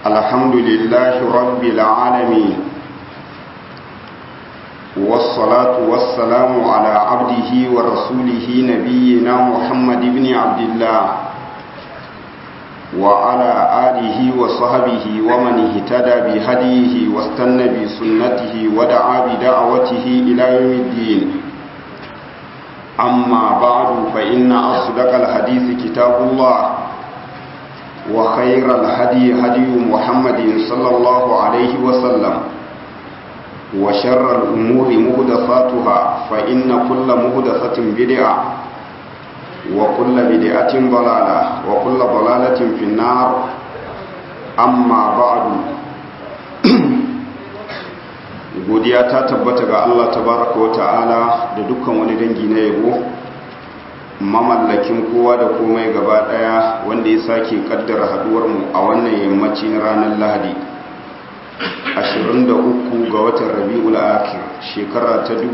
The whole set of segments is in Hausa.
الحمد لله رب العالمين والصلاة والسلام على عبده ورسوله نبينا محمد بن عبد الله وعلى آله وصحبه ومن اهتدى بهديه واستنى بسنته ودعا بدعوته إلى يوم الدين أما بعد فإن أصدق الحديث كتاب الله وخير الهدي هدي محمد صلى الله عليه وسلم وشر الأمور مهدفاتها فإن كل مهدفة بدعة وكل بدعة ضلالة وكل ضلالة في النار أما بعد godiya ta tabbata ga Allah tabaraka wa ta'ala da dukkan wani dangi na yabo mamallakin kowa da komai gaba daya wanda ya sake kaddara haduwar mu a wannan yammaci na ranar Lahadi 23 ga watan Rabiul Akhir shekara ta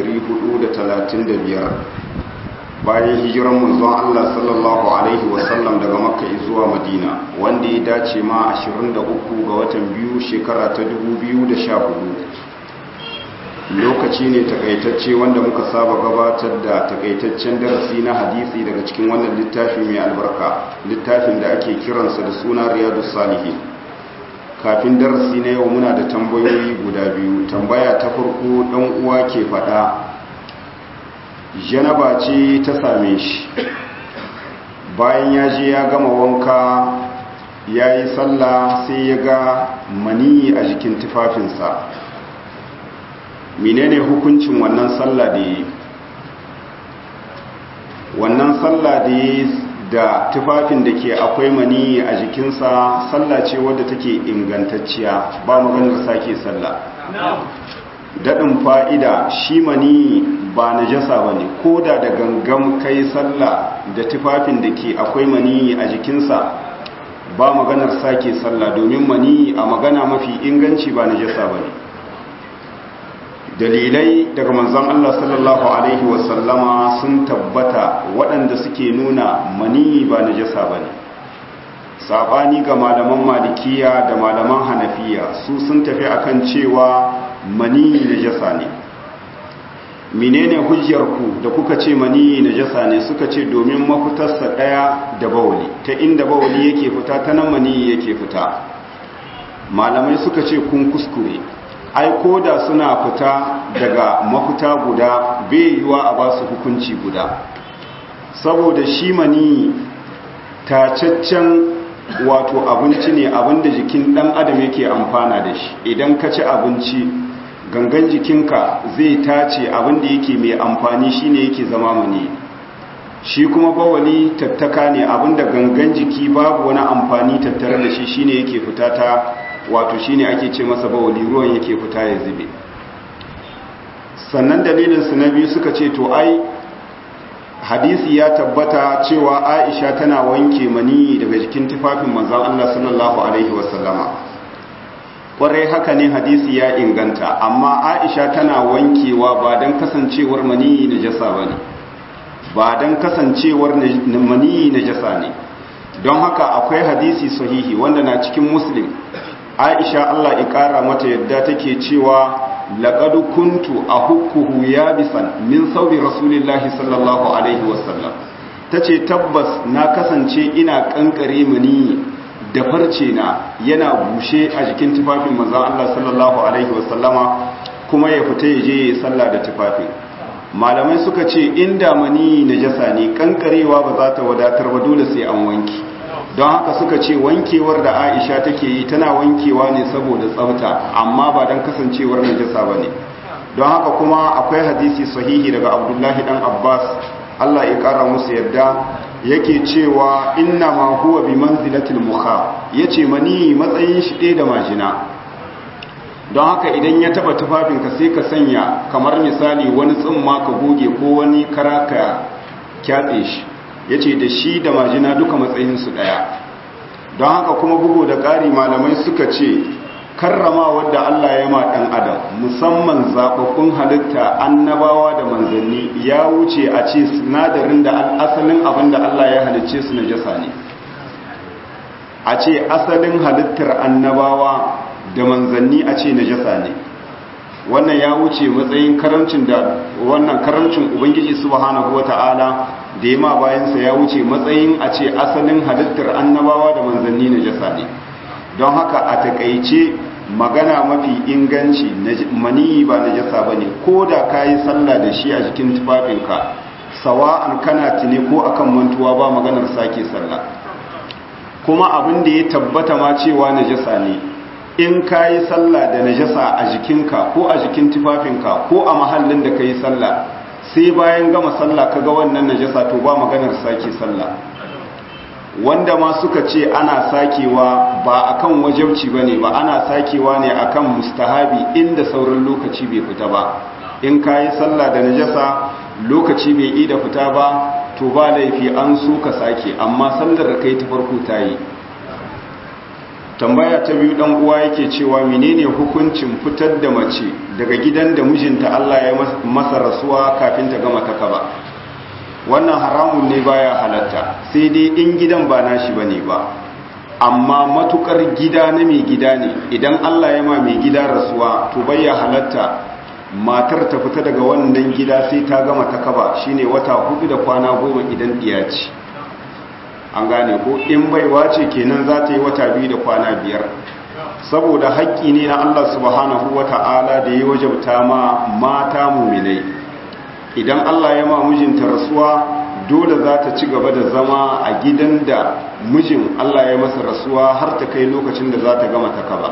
1435 bayan hijiran manzon Allah sallallahu alaihi wasallam daga Makka zuwa Madina wanda ya dace ma 23 ga watan biyu shekara ta 2014 lokaci ne takaitacce wanda muka saba gabatar da takaitaccen darasi na hadisi daga cikin wannan littafi mai albarka littafin da ake kiransa da suna riyadu salihin kafin darasi na yau muna da tambayoyi guda biyu tambaya ta farko dan uwa ke fada janaba ce ta same shi bayan ya je ya gama wanka ya yi sallah sai ya ga maniyi a jikin tufafinsa menene hukuncin wannan sallah da yi wannan sallah da yi da tufafin da ke akwai mani a jikinsa sallah ce wadda take ingantacciya ba maganar sake sallah daɗin fa'ida shi mani ba na jasa ba ne ko da da gangan kai sallah da tufafin da ke akwai mani a jikinsa ba maganar sake sallah domin mani a magana mafi inganci ba na jasa ba ne dalilai daga manzon Allah sallallahu Alaihi wasallama sun tabbata waɗanda suke nuna mani ba na jasa ba ne saɓani ga malaman malikiya da malaman hanafiya su sun tafi akan cewa mani na jasa ne menene hujjarku da kuka ce mani na jasa ne suka ce domin mafitarsa ɗaya da bawali ta inda bawali yake fita ta nan mani yake fita malamai suka ce kun kuskure ai ko da suna fita daga mafita guda bai yiwa a ba su hukunci guda saboda shi mani tacaccen wato abinci ne abinda jikin dan adam yake amfana da shi idan ka ci abinci gangan jikinka zai tace abinda yake mai amfani shine yake zama mani shi kuma bawali tattaka ne abinda gangan jiki babu wani amfani tattare da shi shine yake fita ta wato shine ake ce masa bawali ruwan yake fita ya zube sannan dalilin su na biyu suka ce to ai hadisi ya tabbata cewa Aisha tana wanke mani daga jikin tufafin manzon Allah sallallahu alaihi wasallama kwarai haka ne hadisi ya inganta amma Aisha tana wankewa ba dan kasancewar mani najasa bane ba dan kasancewar mani najasa ne don haka akwai hadisi sahihi wanda na cikin muslim aisha Allah ƙara mata yadda take cewa laqad kuntu ahukkuhu yabisan min saubi rasulillahi sallallahu alaihi wasallam tace tabbas na kasance ina kankare mani da farce na yana bushe a jikin tufafin manzon Allah sallallahu alaihi wasallama kuma ya fita ya je ya salla da tufafin malamai suka ce inda mani najasa ne kankarewa ba za ta wadatar ba dole sai an wanki don haka suka ce wankewar da aisha take yi tana wankewa ne saboda tsafta amma ba don kasancewar najasa ba ne don haka kuma akwai hadisi sahihi daga abdullahi dan abbas allah ya kara musu yadda yake cewa inna ma huwa bi manzilatil mukha yace mani matsayin shi ɗaya da majina don haka idan ya taba tufafinka sai ka sanya kamar misali wani tsimma ka goge ko wani kara ka kyatse shi ya ce da shi da majina duka matsayinsu ɗaya don haka kuma bugu da ƙari malamai suka ce karrama wadda Allah ya ma ɗan adam musamman zaɓaɓɓun halitta annabawa da manzanni ya wuce a ce sinadarin da asalin abin da Allah ya halicce su na jasa ne a ce asalin halittar annabawa da manzanni a ce najasa ne wannan ya wuce matsayin karamcin da wannan karamcin ubangiji subhanahu wata'ala da yama bayansa ya wuce matsayin a ce asalin halittar annabawa da manzanni najasa ne don haka a takaice magana mafi inganci maniyi ba najasa bane ko da kayi sallah da shi a jikin tufafinka sawa'an kana tuni ko akan mantuwa ba maganar sake sallah kuma abin da ya tabbata ma cewa najasa ne in ka yi sallah da najasa a jikinka ko a jikin tufafinka ko a mahallin da ka yi sallah sai bayan gama sallah ka ga wannan najasa to ba maganar sake sallah wanda ma suka ce ana sakewa ba akan wajabci bane ba ana sakewa ne akan mustahabi inda sauran lokaci bai fita ba in ka yi sallah da najasa lokaci bai yi da fita ba to ba laifi an so ka sake amma sallar da kai ta farko ta yi tambaya ta biyu dan uwa yake cewa menene hukuncin fitar da mace daga gidan da mijinta Allah ya masa rasuwa kafin ta gama ta kaba wannan haramun ne baya halatta sai dai in gidan ba nashi bane ba amma matukar gida na mai gida ne idan Allah ya ma mai gida rasuwa to baya halatta matar ta fita daga wannan gida sai ta gama ta kaba shine wata hudu da kwana goma idan diya ce an gane ko in baiwa ce kenan za ta yi wata biyu da kwana biyar saboda haƙƙi ne na Allah subhanahu wa ta'ala da ya wajabta ma mata muminai idan Allah ya ma mijinta rasuwa dole za ta ci gaba da zama a gidan da mijin Allah ya masa rasuwa har ta kai lokacin da za ta gama ta kaba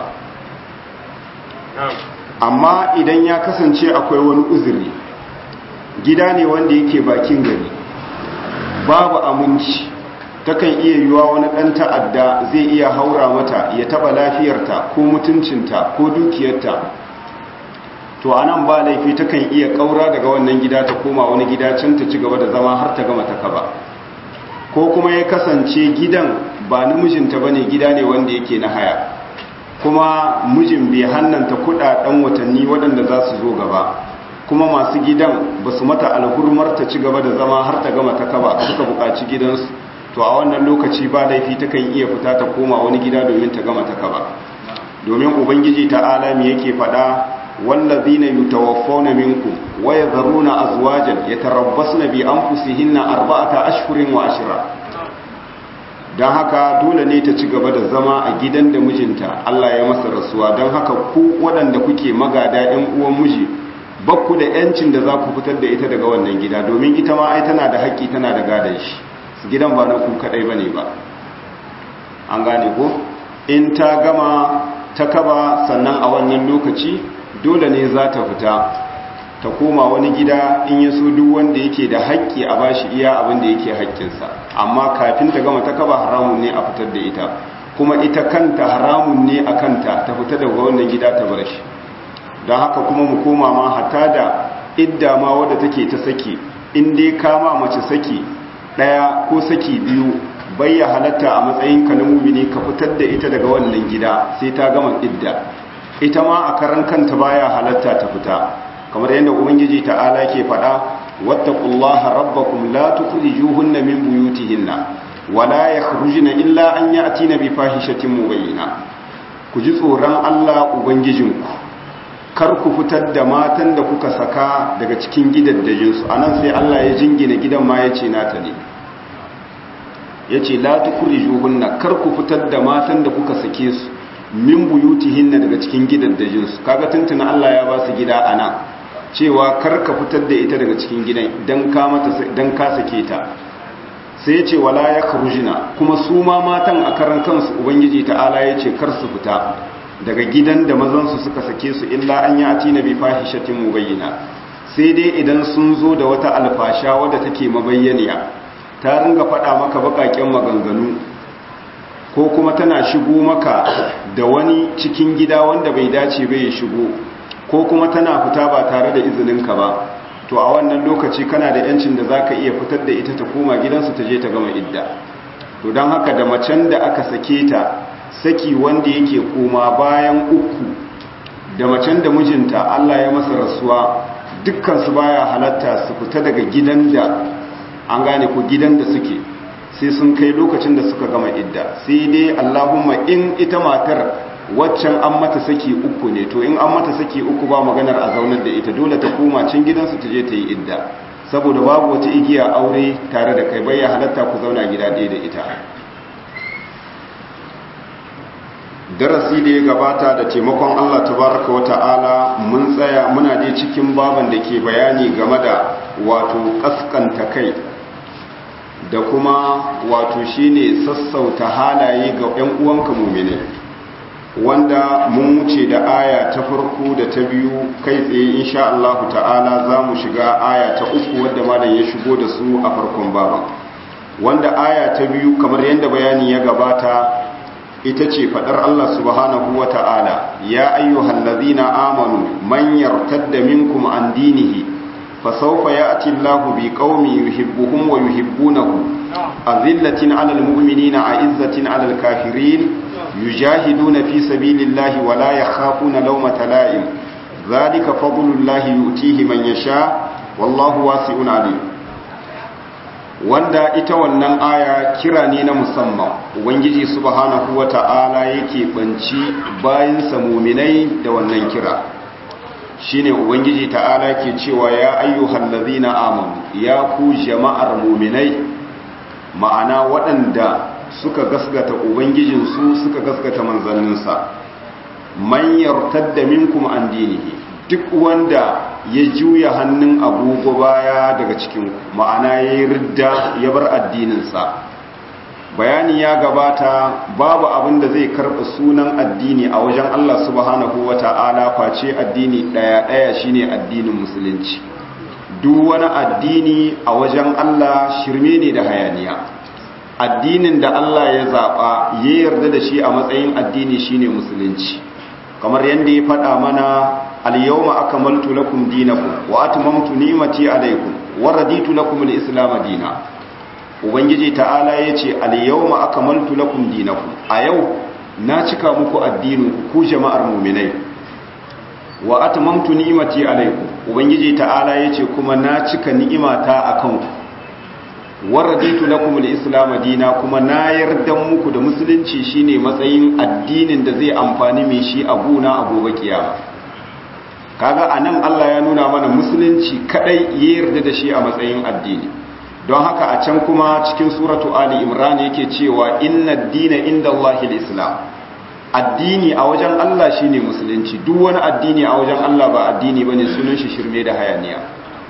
amma idan ya kasance akwai wani uzuri gida ne wanda yake bakin gari babu aminci takan iya yiwa wani ɗan ta'adda zai iya haura mata ya taɓa lafiyarta ko mutuncinta ko dukiyarta to a nan ba laifi takan iya ƙaura daga wannan gida ta koma wani gida can ta ci gaba da zama har ta gama ta kaba ko kuma ya kasance gidan ba namijinta ba ne gida ne wanda yake na haya kuma mijin bai hannanta kuɗaɗen watanni waɗanda za su zo gaba kuma masu gidan ba su mata alhurmar ta ci gaba da zama har ta gama ta kaba suka buƙaci gidansu to a wannan lokaci ba laifi takan iya fita ta koma wani gida domin ta gama ta kaba domin ubangiji ta'ala me yake faɗa wallazina yutawaffawna minkum wa yadharuna azwajan yatarabbasna bi anfusihinna arba'ata ashhurin wa ashra dan haka dole ne ta ci gaba da zama a gidan da mijinta Allah ya masa rasuwa dan haka ku waɗanda kuke magada ɗan uwan miji bakku da yancin da za ku fitar da ita daga wannan gida domin ita ma ai tana da haƙƙi tana da gadon shi gidan ba na ku kadai ba ne ba an gane ko in ta gama ta kaba sannan a wannan lokaci dole ne za ta fita ta koma wani gida in ya so duk wanda yake da haƙƙi a bashi iya abin da yake haƙƙinsa amma kafin ta gama ta kaba haramun ne a fitar da ita kuma ita kanta haramun ne a kanta ta fita daga wannan gida ta bar shi don haka kuma mu koma ma hata da idda ma wadda take ta saki in dai kama mace saki ɗaya ko saki biyu bayya halatta a matsayin ka na mumini ka fitar da ita daga wannan gida sai ta gama idda ita ma a karan kanta baya halatta ta fita kamar yadda ubangiji ta'ala ke faɗa wattaqullaha rabbakum la tukhrijuhunna min buyutihinna wala yakhrujna illa an ya'tina bi fahishatin mubayyina ku ji tsoron Allah ubangijinku kar ku fitar da matan da kuka saka daga cikin gidaddajinsu a nan sai Allah ya jingina gidan ma ya ce nata ne ya ce latukuri juhunna kar ku fitar da matan da kuka sake su min buyutihinna daga cikin gidaddajinsu kaga tuntuna Allah ya ba su gida a nan cewa kar ka fitar da ita daga cikin gidan dan ka mata dan ka sake ta sai ya ce wala ya kharujina kuma su ma matan a karan kansu ubangiji ta'ala ya ce kar su fita daga gidan da mazansu suka sake su illa an yi ati na bi fahishatin mubayyana sai dai idan sun zo da wata alfasha wadda take mabayyaniya ta ringa faɗa maka baƙaƙen maganganu ko kuma tana shigo maka da wani cikin gida wanda bai dace bai ya shigo ko kuma tana fita ba tare da izininka ba to a wannan lokaci kana da yancin da za ka iya fitar da ita ta koma gidansu ta je ta gama idda to don haka da macen da aka sake ta saki wanda yake koma bayan uku da macen da mijinta Allah ya masa rasuwa dukkansu baya halatta su fita daga gidan da an gane ko gidan da suke sai sun kai lokacin da suka gama idda sai dai Allahumma in ita matar waccan an mata saki uku ne to in an mata saki uku ba maganar a zaunar da ita dole ta koma can gidansu ta je ta yi idda saboda babu wata igiya aure tare da kai bai ya halatta ku zauna gida ɗaya da ita darasi da ya gabata da taimakon Allah tabaraka wa ta'ala mun tsaya muna je cikin baban da ke bayani game da wato kaskanta kai da kuma wato shine sassauta halaye ga 'yan uwanka mumine wanda mun wuce da aya ta farko da ta biyu kai tsaye insha Allah ta'ala za mu shiga aya ta uku wadda malam ya shigo da su a farkon baban wanda aya ta biyu kamar yadda bayani ya gabata ita ce fadar Allah subhanahu wa ta'ala ya ayyuhal ladhina amanu man yartadda minkum an dinihi fasawfa ya'ti Allahu bi qaumin yuhibbuhum wa yuhibbunahu azillatin 'alal mu'minina 'izzatin 'alal kafirin yujahiduna fi sabilillahi wa la yakhafuna lawmata la'im dhalika fadlullahi yu'tihi man yasha wallahu wasi'un 'alim wanda ita wannan aya kira ne na musamman ubangiji subhanahu wata'ala yake banci bayansa muminai da wannan kira shine ubangiji ta'ala ke cewa ya ayyuhal ladhina amanu ya ku jama'ar muminai ma'ana waɗanda suka gaskata ubangijinsu suka gaskata manzanninsa man yartadda minkum an dinihi duk wanda ya juya hannun agogo baya daga cikin ma'ana ya yi ridda ya bar addininsa bayani ya gabata babu abin da zai karɓa sunan addini a wajen Allah subhanahu wa ta'ala face addini ɗaya-ɗaya shine addinin musulunci duk wani addini a wajen Allah shirme ne da hayaniya addinin da Allah ya zaɓa ya yarda da shi a matsayin addini shine musulunci kamar yadda ya faɗa mana al-yawma akmaltu lakum dinakum wa atmamtu ni'mati alaykum wa raditu lakum al-islam dina ubangiji ta'ala yace al-yawma akmaltu lakum dinakum a yau na cika muku addinin ku jama'ar mu'minai wa atmamtu ni'mati alaykum ubangiji ta'ala yace kuma na cika ni'imata akan ku wa raditu lakum al-islam dina kuma na yarda muku da musulunci shine matsayin addinin da zai amfani mai shi a guna a gobe kiyama kaga anan Allah ya nuna mana musulunci kadai ya yarda da shi a matsayin addini don haka a can kuma cikin suratu ali imran yake cewa inna ad-dina indallahi al-islam addini a wajen Allah shine musulunci duk wani addini a wajen Allah ba addini bane sunan shi shirme da hayaniya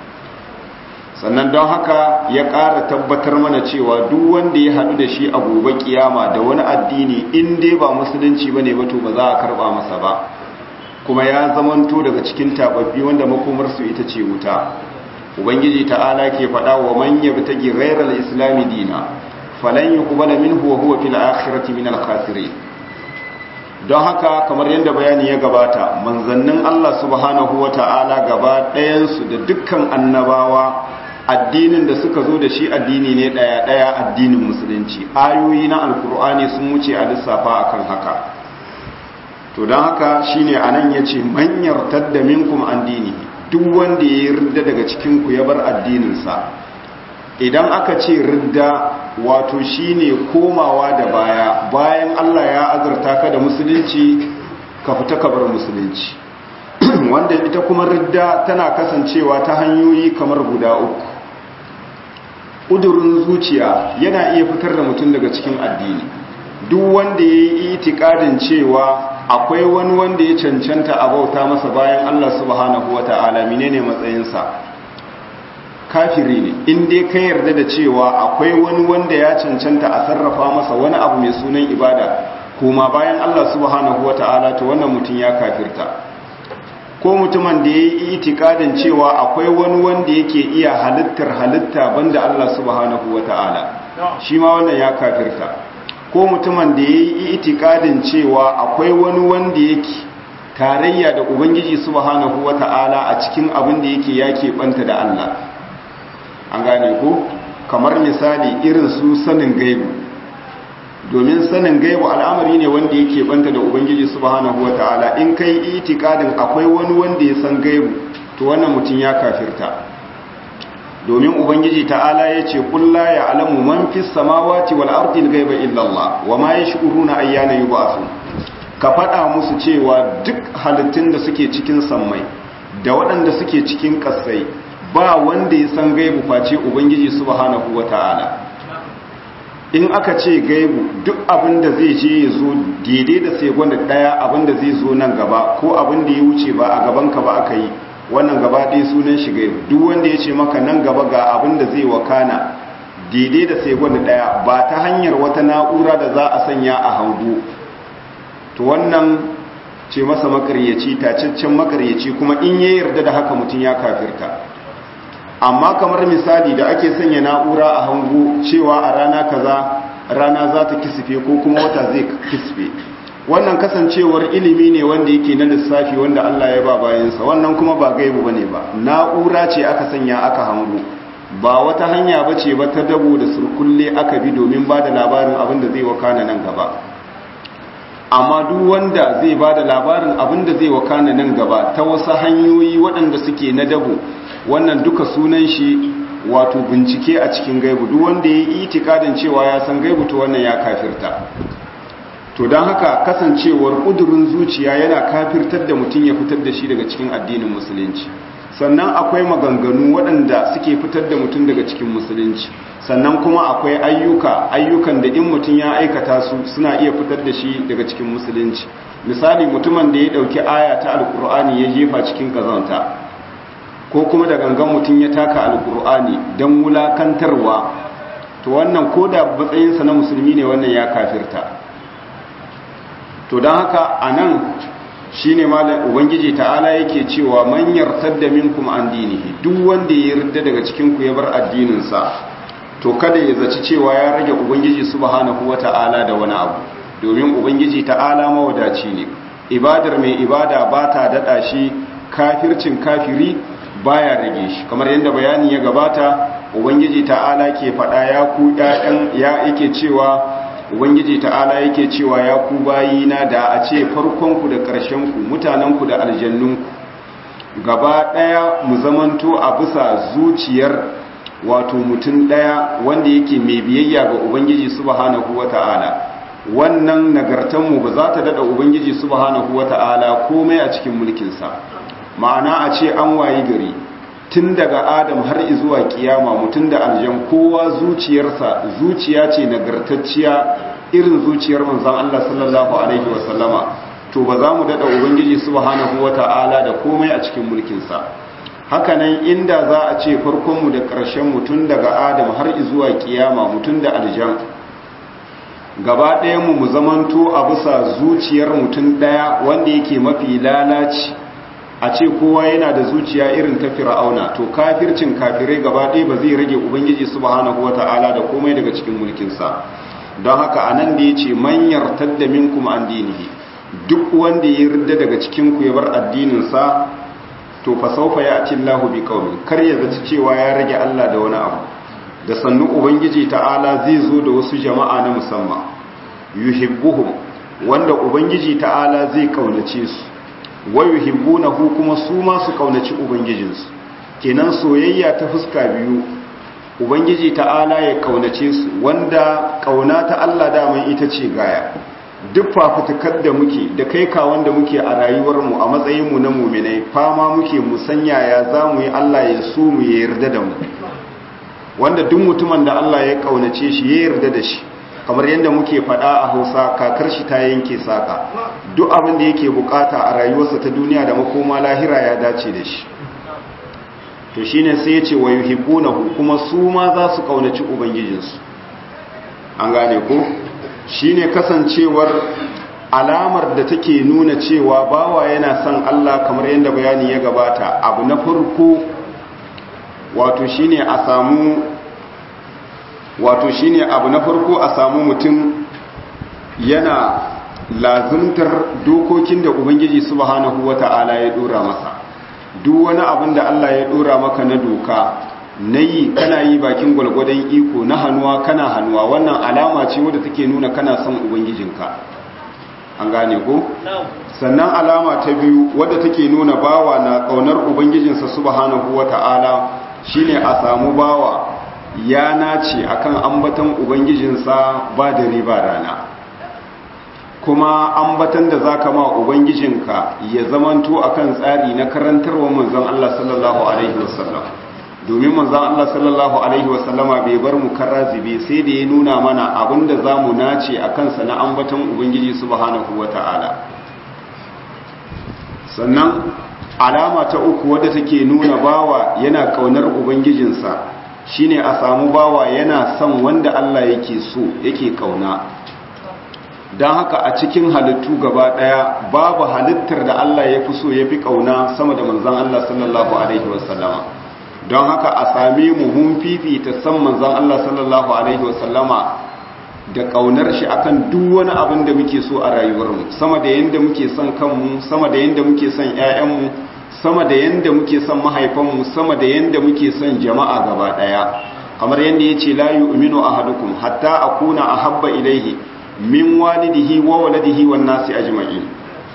sannan don haka ya ƙara tabbatar mana cewa duk wanda ya haɗu da shi a gobe kiyama da wani addini in dai ba musulunci bane ba to ba za a karɓa masa ba kuma ya zamanto daga cikin tababbi wanda makomarsu ita ce wuta ubangiji ta'ala ke faɗa wa man yabtagi ghayra al-islam dina falan yuqbala minhu wa huwa fil akhirati min al-khasirin don haka kamar yadda bayani ya gabata manzannin Allah subhanahu wata'ala gaba ɗayan su da dukkan annabawa addinin da suka zo da shi addini ne ɗaya ɗaya addinin musulunci ayoyi na alkur'ani sun wuce a lissafa akan haka to don haka shine anan yace man yartadda minkum an dini duk wanda ya ridda daga cikin ku ya bar addininsa idan aka ce ridda wato shine komawa da baya bayan Allah ya azurta ka da musulunci ka fita ka bar musulunci wanda ita kuma ridda tana kasancewa ta hanyoyi kamar guda uku ƙudurin zuciya yana iya fitar da mutum daga cikin addini duk wanda ya yi itikadin cewa akwai wani wanda ya cancanta a bauta masa bayan Allah subhanahu wa ta'ala menene matsayinsa kafiri ne in dai ka yarda da cewa akwai wani wanda ya cancanta a sarrafa masa wani abu mai sunan ibada kuma bayan Allah subhanahu wa ta'ala to wannan mutum ya kafirta ko mutumin da ya yi itikadin cewa akwai wani wanda yake iya halittar halitta banda Allah subhanahu wa ta'ala shi ma wannan ya kafirta ko mutumin da ya yi itikadin cewa akwai wani wanda yake tarayya da ubangiji subhanahu wata'ala a cikin abin da yake yake banta da Allah an gane ko kamar misali irin su sanin gaibu domin sanin gaibu al'amari ne wanda yake banta da ubangiji subhanahu wata'ala in kai itikadin akwai wani wanda ya san gaibu to wannan mutum ya kafirta domin ubangiji ta'ala ya ce kulla ya alamu man fi samawati wal ardi ghaiba illa Allah wa ma yash'uruna ayyana yub'athun ka faɗa musu cewa duk halittun da suke cikin sammai da waɗanda suke cikin ƙasai ba wanda ya san gaibu face ubangiji subhanahu wata'ala in aka ce gaibu duk abin da zai je ya zo daidai da sai gwanda ɗaya abin da zai zo nan gaba ko abin da ya wuce ba a gaban ka ba aka yi wannan gaba ɗaya sunan shi gaibu duk wanda ya ce maka nan gaba ga abin da zai wakana daidai da sai gwanda ɗaya ba ta hanyar wata na'ura da za a sanya a hangu to wannan ce masa makaryaci tacaccen makaryaci kuma in ya yarda da haka mutum ya kafirta amma kamar misali da ake sanya na'ura a hangu cewa a rana kaza rana za ta kisfe ko kuma wata zai kisfe wannan kasancewar ilimi ne wanda yake na lissafi wanda Allah ya ba bayansa wannan kuma ba gaibu bane ba na'ura ce aka sanya aka hangu ba wata hanya bace ba ta dabo da surkulle aka bi domin ba da labarin abin da zai wakana nan gaba amma duk wanda zai ba da labarin abin da zai wakana nan gaba ta wasu hanyoyi waɗanda suke na dabo wannan duka sunan shi wato bincike a cikin gaibu duk wanda ya yi itikadin cewa ya san gaibu to wannan ya kafirta to don haka kasancewar ƙudurin zuciya yana kafirtar da mutum ya fitar da shi daga cikin addinin musulunci sannan akwai maganganu waɗanda suke fitar da mutum daga cikin musulunci sannan kuma akwai ayyuka ayyukan da in mutum ya aikata su suna iya fitar da shi daga cikin musulunci misali mutumin da ya ɗauki aya ta alkur'ani ya jefa cikin kazanta ko kuma da gangan mutum ya taka alkur'ani don wulakantarwa to wannan ko da matsayinsa na musulmi ne wannan ya kafirta to don haka a nan shi ne ubangiji ta'ala yake cewa manyar tadda minkum an dinihi duk wanda ya yarda daga cikinku ya bar addininsa to kada ya zaci cewa ya rage ubangiji subhanahu wata'ala da wani abu domin ubangiji ta'ala mawadaci ne ibadar mai ibada ba ta daɗa shi kafircin kafiri baya rage shi kamar yadda bayani ya gabata ubangiji ta'ala ke faɗa ya ku ƴaƴan ya yake cewa ubangiji ta'ala yake cewa ya ku bayina da a ce farkonku da ƙarshenku mutanenku da aljannunku gaba ɗaya mu zamanto a bisa zuciyar wato mutum ɗaya wanda yake mai biyayya ga ubangiji subhanahu wata'ala wannan nagartanmu ba za ta daɗa ubangiji subhanahu wata'ala komai a cikin mulkinsa ma'ana a ce an wayi gari tun daga adam har zuwa kiyama mutum da aljan kowa zuciyarsa zuciya ce nagartacciya irin zuciyar manzon Allah sallallahu alaihi wasallama to ba za mu dada ubangiji subhanahu wata'ala da komai a cikin mulkinsa hakanan inda za a ce farkonmu da ƙarshen mutum daga adam har zuwa kiyama mutum da aljan gaba ɗayanmu mu zamanto a bisa zuciyar mutum ɗaya wanda yake mafi lalaci a ce kowa yana da zuciya irin ta fir'auna to kafircin kafirai gaba ɗaya ba zai rage ubangiji subhanahu wata'ala da komai daga cikin mulkinsa don haka a nan da ya ce manyar tadda minkum an dinihi duk wanda ya yarda daga cikin ku ya bar addininsa to fa saufa ya ati Allahu bi qaumin kar ya zaci cewa ya rage Allah da wani abu da sannu ubangiji ta'ala zai zo da wasu jama'a na musamman yuhibbuhum wanda ubangiji ta'ala zai kaunace su wa yuhibbunahu kuma su ma su kaunaci ubangijinsu kenan soyayya ta fuska biyu ubangiji ta'ala ya kaunace su wanda kauna ta Allah daman ita ce gaya duk fafutukar da muke da kai kawon da muke a rayuwarmu a matsayinmu na muminai fama muke musanya ya za mu yi Allah ya so mu ya yarda da mu wanda duk mutumin da Allah ya kaunace shi ya yarda da shi kamar yadda muke faɗa a hausa kakar shi ta yanke saka duk abin da yake bukata a rayuwarsa ta duniya da makoma lahira ya dace da shi to shine sai ya ce wa yuhibbunahu kuma su ma za su kaunaci ubangijinsu an gane ko shine kasancewar alamar da take nuna cewa bawa yana son Allah kamar yadda bayani ya gabata abu na farko wato shine a samu wato shine abu na farko a samu mutum yana lazimtar dokokin da ubangiji subhanahu wata'ala ya dora masa duk wani abin da Allah ya dora maka na doka na yi kana yi bakin gwalgwadon iko na hannuwa kana hannuwa wannan alama ce wadda take nuna kana son ubangijinka an gane ko sannan alama ta biyu wadda take nuna bawa na kaunar ubangijinsa subhanahu wata'ala shine a samu bawa ya nace akan ambatan ubangijinsa ba da riba rana kuma ambatan da zaka ma ubangijinka ya zamanto akan tsari na karantarwa manzon Allah sallallahu alaihi wasallam domin manzon Allah sallallahu alaihi wasallama bai bar mu karazibe sai da ya nuna mana abinda zamu nace akan sa na ambatan ubangiji subhanahu wataala sannan alama ta uku wadda take nuna bawa yana kaunar ubangijinsa shine a samu bawa yana son wanda Allah yake so yake kauna don haka a cikin halittu gaba daya babu halittar da Allah ya fi so ya fi kauna sama da manzan Allah sallallahu alaihi wasallama don haka a same mu mun fifita san manzan Allah sallallahu alaihi wasallama da kaunar shi akan duk wani abin da muke so a rayuwarmu sama da yanda muke son kanmu sama da yanda muke son ƴaƴanmu sama da yanda muke son mahaifanmu sama da yanda muke son jama'a gaba daya kamar yanda yace la yu'minu ahadukum hatta akuna ahabba ilayhi min walidihi wa waladihi wan nasi ajma'in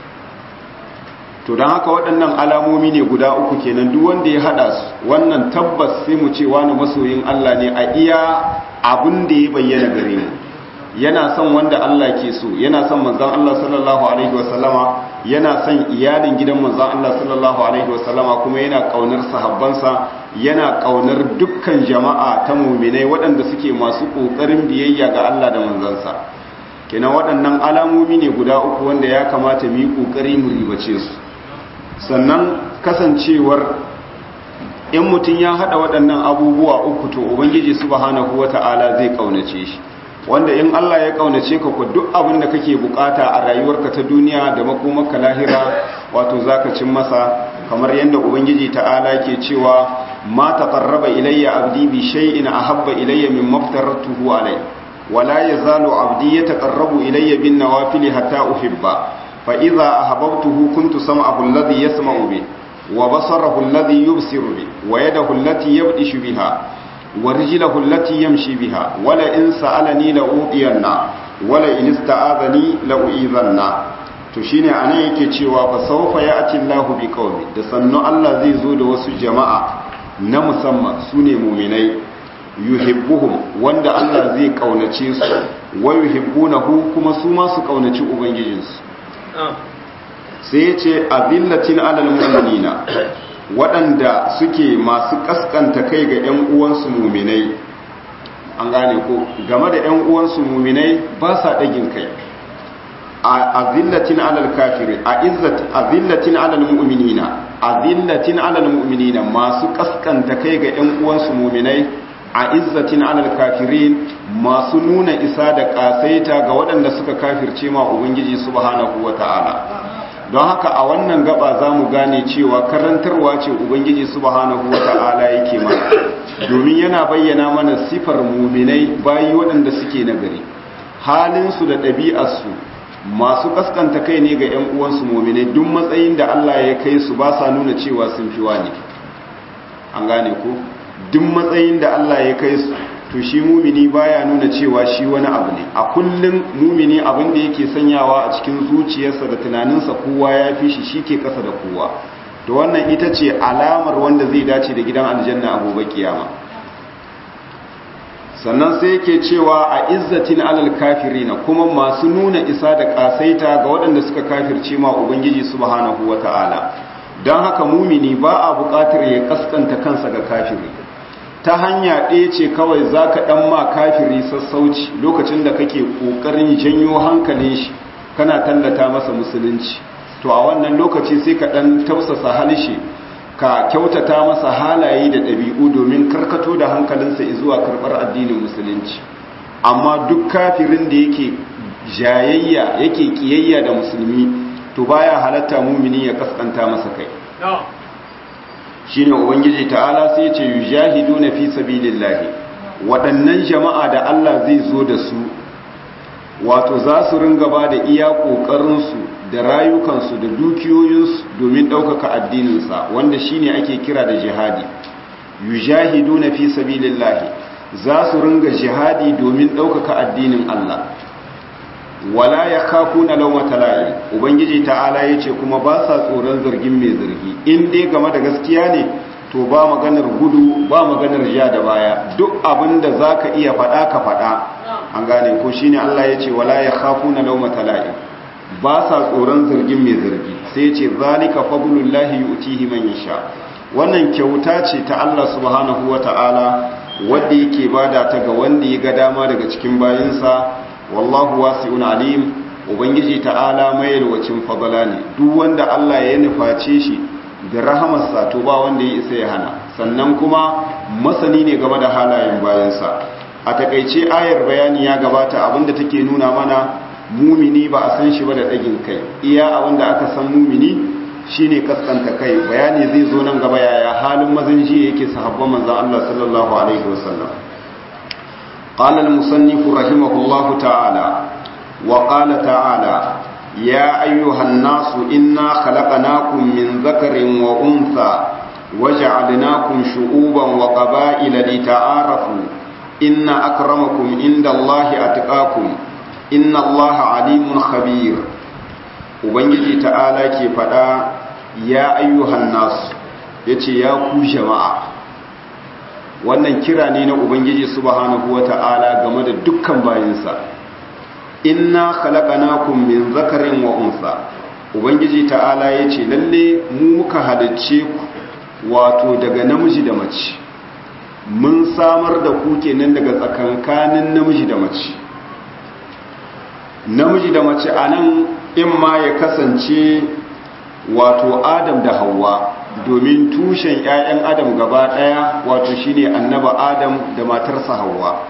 to dan haka waɗannan alamomi ne guda uku kenan duk wanda ya hada su wannan tabbas sai mu ce wani masoyin Allah ne a iya abin da ya bayyana gare mu yana son wanda Allah ke so yana son manzon Allah sallallahu alaihi wasallama yana son iyalin gidan manzon Allah sallallahu alaihi wasallama kuma yana kaunar sahabbansa yana kaunar dukkan jama'a ta mu'minai waɗanda suke masu kokarin biyayya ga Allah da manzansa kenan waɗannan alamomi ne guda uku wanda ya kamata mu yi kokari mu ribace su sannan kasancewar in mutum ya hada waɗannan abubuwa uku to ubangiji subhanahu wata'ala zai kaunace shi wanda in Allah ya kaunace ka ku duk abin da kake bukata a rayuwarka ta duniya da makomarka lahira wato zaka cin masa kamar yadda ubangiji ta'ala ke cewa ma taqarraba ilayya abdi bi shay'in ahabba ilayya mimma aftaratuhu alai wala yazalu abdi yataqarrabu ilayya bin nawafil hatta uhibba fa idza ahbabtuhu kuntu sam'ahu alladhi yasma'u bi wa basarahu alladhi yubsiru bi wa yadahu allati yabdishu biha ورجله التي يمشي بها ولا إن سألني لأوطينا ولا إن استعاذني لأؤذنا to shine anan yake cewa fa sawfa ya'ti Allahu bi qaumi da sannu Allah zai zo da wasu jama'a na musamman sune mu'minai yuhibbuhum wanda Allah zai kaunace su wa yuhibbunahu kuma su ma su kaunaci ubangijinsu sai ya ce azillatin alal mu'minina waɗanda suke masu ƙasƙanta kai ga 'yan uwansu muminai an gane ko game da 'yan uwansu muminai ba sa ɗagin kai a zillatin alal kafirin a zillatin alal mu'minina a zillatin alal mu'minina masu ƙasƙanta kai ga 'yan uwansu muminai a izzatin alal kafirin masu nuna isa da ƙasaita ga waɗanda suka kafirce ma ubangiji subhanahu wa ta'ala don haka a wannan gaba za mu gane cewa karantarwa ce ubangiji subhanahu wata'ala yake mana domin yana bayyana mana sifar muminai bayi waɗanda suke nagari halinsu da ɗabi'arsu masu kaskanta kai ne ga 'yan uwansu muminai duk matsayin da Allah ya kai su ba sa nuna cewa sun fi wani an gane ko duk matsayin da Allah ya kai su to shi mumini baya nuna cewa shi wani abu ne a kullum mumini abin da yake sanyawa a cikin zuciyarsa da tunaninsa kowa ya fi shi shi ke kasa da kowa to wannan ita ce alamar wanda zai dace da gidan aljanna a gobe kiyama sannan sai yake cewa a izzatin alal kafirina kuma masu nuna isa da kasaita ga waɗanda suka kafirce ma ubangiji subhanahu wata'ala don haka mumini ba a buƙatar ya kaskanta kansa ga kafiri ta hanya ɗaya ce kawai za ka ɗan ma kafiri sassauci lokacin da kake ƙoƙarin janyo hankalin shi kana tallata masa musulunci to a wannan lokaci sai ka ɗan tausasa halishe ka kyautata masa halaye da ɗabi'u domin karkato da hankalinsa zuwa karɓar addinin musulunci amma duk kafirin da yake jayayya yake ƙiyayya da musulmi to baya halatta mumini ya kaskanta masa kai shine ubangiji ta'ala sai ce yujahiduna fi sabilillahi waɗannan jama'a da Allah zai zo da su wato za su ringa ba da iya ƙoƙarinsu da rayukansu da dukiyoyinsu domin ɗaukaka addininsa wanda shine ake kira da jihadi yujahiduna fi sabilillahi za su ringa jihadi domin ɗaukaka addinin Allah wala ya kafu na laumata la'i ubangiji ta'ala ya ce kuma ba sa tsoron zargin mai zargi in dai game da gaskiya ne to ba maganar gudu ba maganar ja da baya duk abin da za ka iya faɗa ka faɗa an gane ko shine Allah ya ce wala ya khafu na laumata la'im ba sa tsoron zargin mai zargi sai ce zalika fadlullahi yu'tihi man yasha wannan kyauta ce ta Allah subhanahu wata'ala wanda yake bada ta ga wanda ya ga dama daga cikin bayinsa wallahu wasi'un alim ubangiji ta'ala mai yalwacin fadala ne duk wanda Allah ya nuface shi da rahamarsa to ba wanda ya isa ya hana sannan kuma masani ne game da halayen bayansa a takaice ayar bayani ya gabata abinda take nuna mana mumini ba a san shi ba da ɗagin kai iya abinda aka san mumini shine kaskanta kai bayani zai zo nan gaba yaya halin mazan ji yake sahabban manzon Allah sallallahu alaihi wasallam قال المصنف رحمه الله تعالى وقال تعالى يا أيها الناس إنا خلقناكم من ذكر وأنثى وجعلناكم شعوبا وقبائل لتعارفوا إن أكرمكم عند الله أتقاكم إن الله عليم خبير Ubangiji ta'ala ke faɗa ya ayyuhan nasu ya ce ya ku jama'a wannan kira ne na Ubangiji subhanahu wa ta'ala game da dukkan bayinsa inna khalaqnakum min zakarin wa unsa ubangiji ta'ala yace lalle mu muka halicce ku wato daga namiji da mace mun samar da ku kenan daga tsakankanin namiji da mace namiji da mace anan in ma ya kasance wato adam da hawa domin tushen 'ya'yan adam gaba daya wato shine annaba adam da matarsa hawa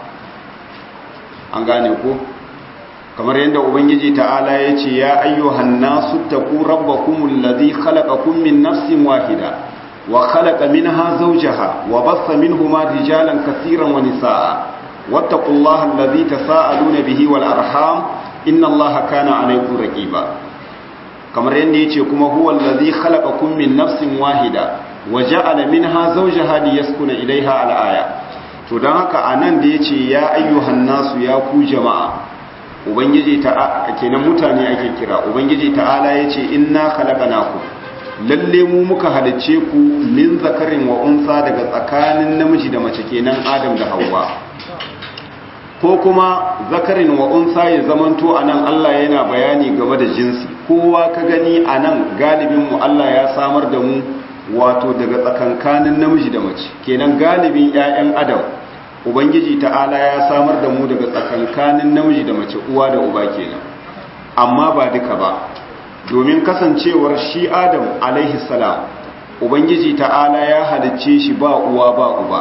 an gane ko kamar yadda ubangiji ta'ala ya ce ya ayyuhan nasu taqu rabbakumul ladhi khalaqakum min nafsin wahida wa khalaqa minha zawjaha wa bassa minhuma rijalan kaseeran wa nisaa wattaqullaha alladhi tasaaluna bihi wal arham innallaha kana alaykum raqiba kamar yadda yace kuma huwal ladhi khalaqakum min nafsin wahida wa ja'ala minha zawjaha liyaskuna ilayha al aya to dan haka anan da yace ya ayyuhan nasu ya ku jama'a ubangiji ta kenan mutane ake kira ubangiji ta'ala yace inna khalaqnakum lalle mu muka halicce ku min zakarin wa unsa daga tsakanin namiji da mace kenan adam da Hauwa. ko kuma zakarin wa unsa ya zamanto anan Allah yana bayani game da jinsi kowa ka gani anan galibin mu Allah ya samar da mu wato daga tsakankanin namiji da mace kenan galibin ƴaƴan adam ubangiji ta'ala ya samar da mu daga tsakankanin namiji da mace uwa da uba kenan amma ba duka ba domin kasancewar shi adam alaihi salam ubangiji ta'ala ya halicce shi ba uwa ba uba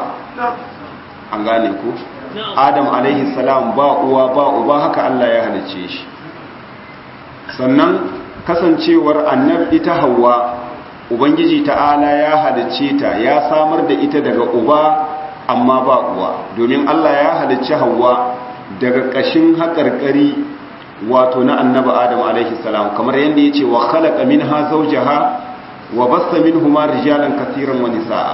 an gane ku adam alaihi salam ba uwa ba uba haka Allah ya halicce shi sannan kasancewar annab ita hawa ubangiji ta'ala ya halicce ta ya samar da ita daga uba amma ba uwa domin Allah ya halicci hawa daga ƙashin haƙarƙari wato na annaba adam alaihi salam kamar yadda ya ce wa khalaqa minha zawjaha wa bassa minhuma rijalan kaseeran wa nisaa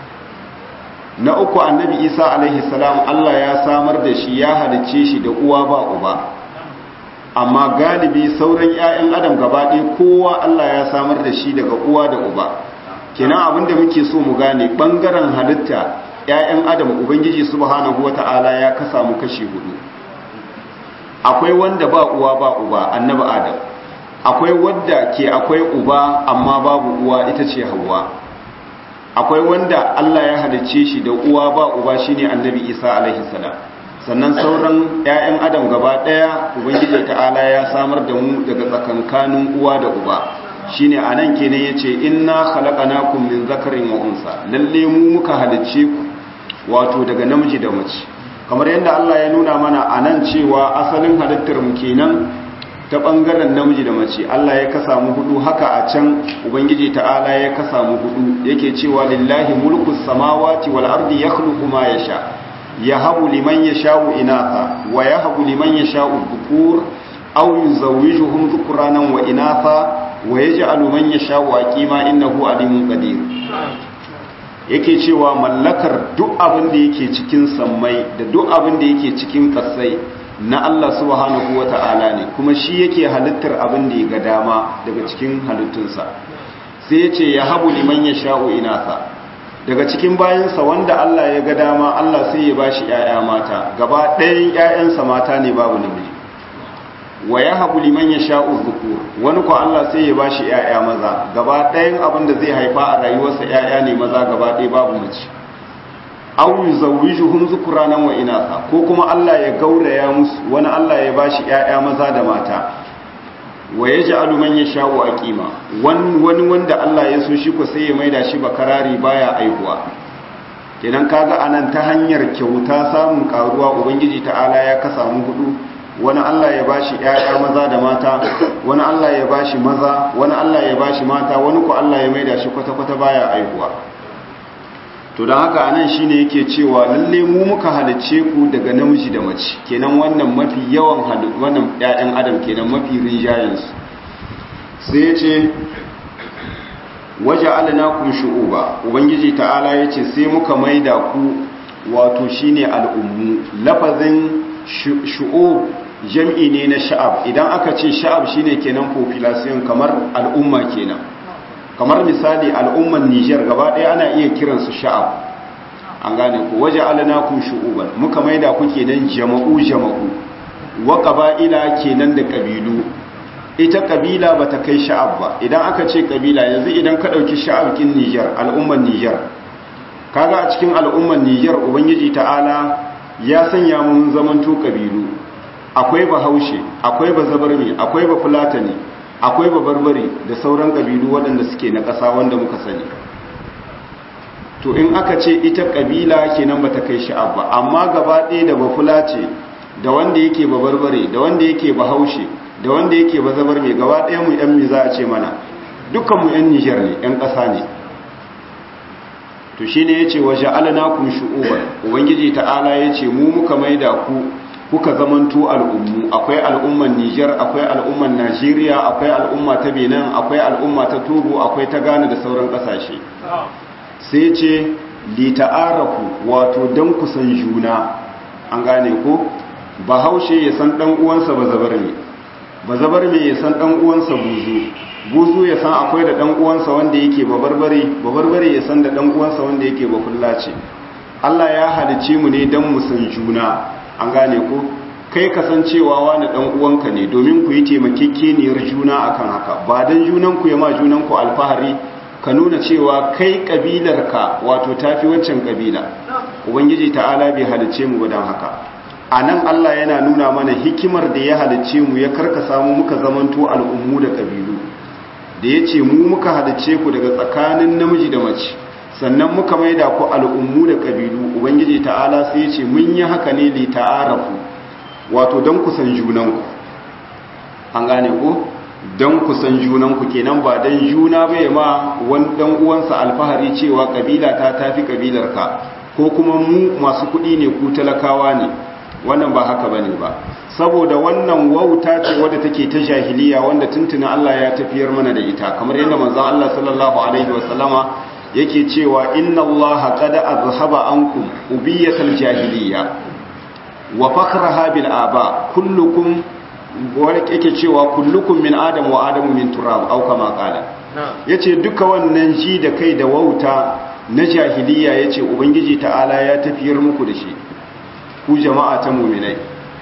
na uku annabi isa alaihi salam Allah ya samar da shi ya halicce shi da uwa ba uba amma galibi sauran 'ya'yan adam gaba ɗaya kowa Allah ya samar da shi daga uwa da uba kenan abinda muke so mu gane bangaren halitta 'ya'yan adam ubangiji subhanahu wata'ala ya kasa mu kashi hudu akwai wanda ba uwa ba uba annabi adam akwai wanda ke akwai uba amma babu uwa ita ce hawa akwai wanda Allah ya halicce shi da uwa ba uba shine annabi isa alaihi salam sannan sauran 'ya'yan adam gaba ɗaya ubangiji ta'ala ya samar da mu daga tsakankanin uwa da uba shine anan kenan yace inna khalaqnakum min zakarin wa unsa lalle mu muka halicce ku wato daga namiji da mace kamar yadda Allah ya nuna mana anan cewa asalin halittar mu kenan ta bangaren namiji da mace Allah ya kasa mu hudu haka a can ubangiji ta'ala ya kasa mu hudu yake cewa lillahi mulku samawati wal ardi yakhluqu ma yasha yahabu liman yasha'u inatha wa yahabu liman yasha'u dhukur aw yuzawwijuhum dhukranan wa inatha wa yaj'alu man yasha'u aqima innahu alimun qadir yake cewa mallakar duk abin da yake cikin sammai da duk abin da yake cikin kasai na Allah subhanahu wata'ala ne kuma shi yake halittar abin da ya ga dama daga cikin halittunsa sai ya ce ya habu liman ya sha'u inasa daga cikin bayansa wanda Allah ya ga dama Allah sai ya bashi ƴaƴa mata gaba ɗayan ƴaƴansa mata ne babu namiji wa yahabu liman yasha'u dhukur wani ko Allah sai ya bashi ƴaƴa maza gaba ɗayan abin da zai haifa a rayuwarsa ƴaƴa ne maza gaba ɗaya babu mace aw yuzawwijuhum dhukranan wa inatha ko kuma Allah ya gauraya musu wani Allah ya bashi ƴaƴa maza da mata wa yaj'alu man yasha'u aqima wani wanda Allah ya so shi ko sai ya maida shi bakarari baya aihuwa kenan kaga anan ta hanyar kyauta samun karuwa ubangiji ta'ala ya kasa mu hudu wani Allah ya bashi ƴaƴa maza da mata wani Allah ya bashi maza wani Allah ya bashi mata wani ko Allah ya maida shi kwata-kwata baya aihuwa to don haka anan shine yake cewa lalle mu muka halicce ku daga namiji da mace kenan wannan mafi yawan wannan ƴaƴan adam kenan mafi rinjayen su sai yace waja'alnakum shu'uba ubangiji ta'ala yace sai muka maida ku wato shine al'ummu lafazin shu'ub jam'i ne na sha'ab idan aka ce sha'ab shine kenan population kamar al'umma kenan kamar misali al'umman Nijar gaba ɗaya ana iya kiransu sha'ab an gane ku waje alanakum shu'uban muka maida ku kenan jama'u jama'u wa qaba'ila kenan da kabilu ita kabila bata kai sha'ab ba idan aka ce kabila yanzu idan ka dauki sha'ab kin Nijar al'umman Nijar kaga a cikin al'umman Nijar ubangiji ta'ala ya sanya mun zamanto kabilu akwai bahaushe akwai bazabarmi akwai bafulatani akwai babarbare da sauran ƙabilu waɗanda suke na ƙasa wanda muka sani to in aka ce ita ƙabila kenan ba ta kai sha'ab ba amma gaba ɗaya da bafula ce da wanda yake babarbare da wanda yake bahaushe da wanda yake bazabar mai gaba ɗaya mu yan mi za a ce mana dukkan mu yan nijar ne yan ƙasa ne to shine yace wa ja'alnakum shu'uban ubangiji ta'ala yace mu muka maida ku kuka zamanto al'ummu akwai al'umman Nijar akwai al'umman Najeriya akwai al'umma ta Benin akwai al'umma ta Togo akwai ta Ghana da sauran kasashe sai ce li ta'arafu wato dan kusan juna an gane ko bahaushe ya san dan uwansa bazabar ne bazabar me ya san dan uwansa buzu buzu ya san akwai da dan uwansa wanda yake babarbare babarbare ya san da dan uwansa wanda yake bafullace Allah ya halice mu ne dan mu san juna an gane ko kai kasancewa wani dan uwanka ne domin ku yi taimakekeniyar juna akan haka ba dan junan ku ya ma junan ku alfahari ka nuna cewa kai kabilarka wato tafi waccan kabila ubangiji ta'ala bai halice mu dan haka anan Allah yana nuna mana hikimar da ya halice mu ya karkasa mu muka zamanto al'ummu da kabilu da yace mu muka halice ku daga tsakanin namiji da mace sannan muka maida ku al'ummu da ƙabilu ubangiji ta'ala sai ce mun yi haka ne li ta'arafu wato don kusan junanku an gane ku don kusan junanku kenan ba don juna bai ma wani dan uwansa alfahari cewa ƙabila ta tafi ƙabilarka ko kuma mu masu kuɗi ne ku talakawa ne wannan ba haka bane ba saboda wannan wauta ce wadda take ta jahiliya wanda tuntuna Allah ya tafiyar mana da ita kamar yadda manzon Allah sallallahu alaihi wasallama yake cewa inna allaha qad azhaba ankum ubiyatal jahiliya wa fakhraha bil aba kullukum wani yake cewa kullukum min adam wa adamu min turab au kama qala yace duka wannan ji da kai da wauta na jahiliya yace ubangiji ta'ala ya tafiyar muku da shi ku jama'a ta mu'minai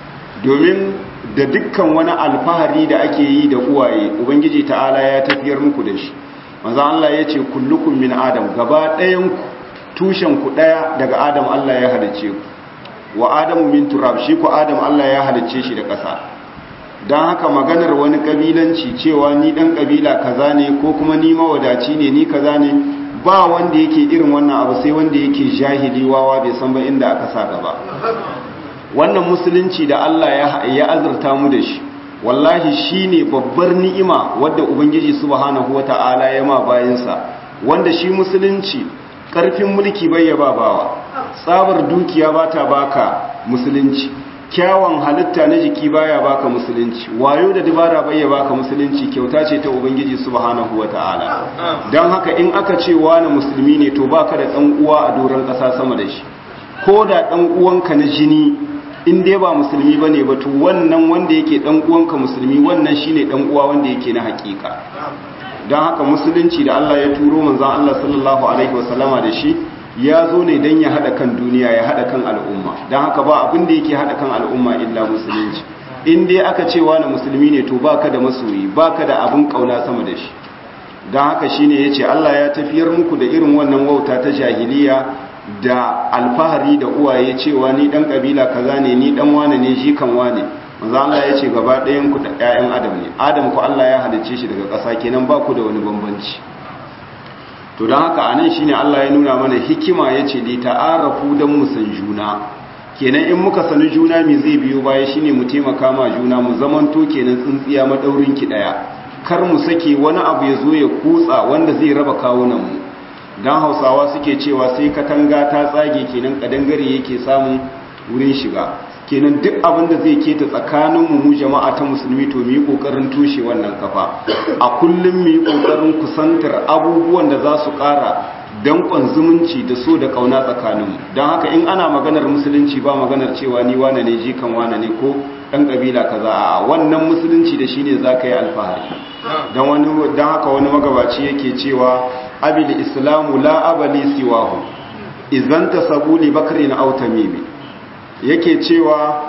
domin da dukkan wani alfahari da ake yi da uwaye ubangiji ta'ala ya tafiyar muku da shi manzo Allah ya ce kullukum min adam gaba ɗayan tushen ku ɗaya daga adam Allah ya halice ku wa adamu min turab shi ku adam Allah ya halice shi da ƙasa don haka maganar wani ƙabilanci cewa ni ɗan ƙabila kaza ne ko kuma ni mawadaci ne ni kaza ne ba wanda yake irin wannan abu sai wanda yake jahili wawa bai san ba inda aka sa gaba wannan musulunci da Allah ya azurta mu da shi wallahi shine babbar ni'ima wadda ubangiji subhanahu wata'ala ya ma bayansa wanda shi musulunci karfin mulki bai ya bawa tsabar dukiya bata baka musulunci kyawun halitta na jiki baya baka musulunci wayo da dabara bai ya baka musulunci kyauta ce ta ubangiji subhanahu wata'ala don haka in aka ce wani musulmi ne to baka da dan uwa a doron kasa sama da shi ko da dan uwanka na jini in dai ba musulmi ba ne ba to wannan wanda yake dan uwanka musulmi wannan shine dan uwa wanda yake na hakika don haka musulunci da Allah ya turo manzon Allah sallallahu alaihi wasallama da shi ya zo ne don ya haɗa kan duniya ya haɗa kan al'umma don haka ba abin da yake haɗa kan al'umma illa musulunci in dai aka cewa na musulmi ne to baka da masoyi baka da abin kauna sama da shi don haka shine yace Allah ya tafiyar muku da irin wannan wauta ta jahiliya da alfahari da uwaye cewa ni dan kabila kaza ne ni dan wane ne shi kan wane manzo Allah yace gaba ɗayan ku da ƴaƴan adam ne adam ku Allah ya halicce shi daga ƙasa kenan ba ku da wani bambanci to don haka anan shine Allah ya nuna mana hikima yace li ta'arafu dan mu san juna kenan in muka sani juna me zai biyo baya shine mu taimaka ma juna mu zamanto kenan tsintsiya madaurin ki daya kar mu sake wani abu ya zo ya kutsa wanda zai raba kawunan mu dan Hausawa suke cewa sai katanga ta tsage kenan kadangare yake samun wurin shiga kenan duk abin da zai keta tsakanin mu mu jama'a ta musulmi to mu yi kokarin tushe wannan kafa a kullum mu yi kokarin kusantar abubuwan da za su ƙara danƙon zumunci da so da ƙauna tsakaninmu don haka in ana maganar musulunci ba maganar cewa ni wane ne jikan wane ne ko ɗan ƙabila kaza a wannan musulunci da shi ne za ka yi alfahari don haka wani magabaci yake cewa abil islamu la abali siwahu izan ta sabuli bakari na autamimi yake cewa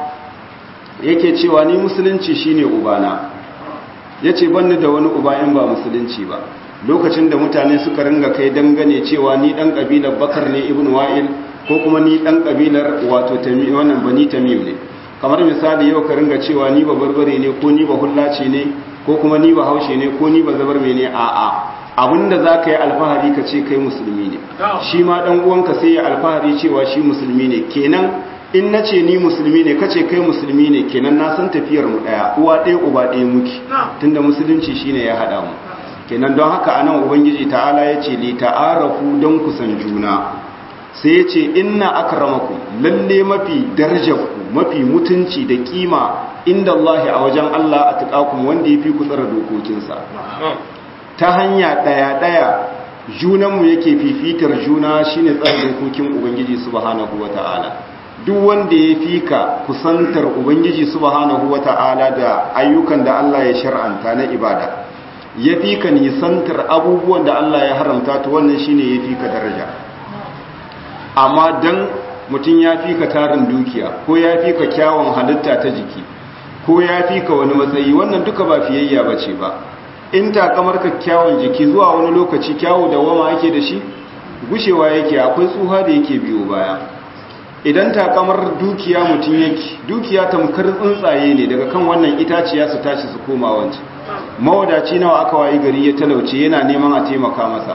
yake cewa ni musulunci shine ubana yace banni da wani uba in ba musulunci ba lokacin da mutane suka ringa kai dangane cewa ni dan kabilar bakar ne ibn wa'il ko kuma ni dan kabilar wato tamim wannan bani tamim ne kamar misali yau ka ringa cewa ni ba barbare ne ko ni ba hullace ne ko kuma ni ba haushe ne ko ni ba zabar ne a a abinda za ka yi alfahari ka ce kai musulmi ne shi ma dan uwanka sai ya alfahari cewa shi musulmi ne kenan in na ce ni musulmi ne kace kai musulmi ne kenan na san tafiyar mu daya uwa ɗaya uba ɗaya muke tunda musulunci shine ya haɗa mu kenan don haka anan ubangiji ta'ala ya ce li ta'arafu don kusan juna sai ya ce inna akramakum lalle mafi darajarku mafi mutunci da kima inda Allah a wajen Allah a tuƙakun wanda ya fi ku tsara dokokinsa ta hanya ɗaya-ɗaya junanmu yake fifitar juna shine tsara dokokin ubangiji subhanahu wa ta'ala duk wanda ya fi ka kusantar ubangiji subhanahu wa ta'ala da ayyukan da Allah ya shar'anta na ibada ya fi ka nisantar abubuwan da Allah ya haramta to wannan shine ya fi ka daraja amma dan mutum ya fi ka tarin dukiya ko ya fi ka kyawun halitta ta jiki ko ya fi ka wani matsayi wannan duka ba fiyayya ba ce ba in takamar ka kyawun jiki zuwa wani lokaci kyawu da wama ake da shi gushewa yake akwai tsuha da yake biyo baya idan takamar dukiya mutum yake dukiya tamkar tsuntsaye ne daga kan wannan itaciya su tashi su koma wancan mawadaci nawa aka wayi gari ya talauce yana neman a taimaka masa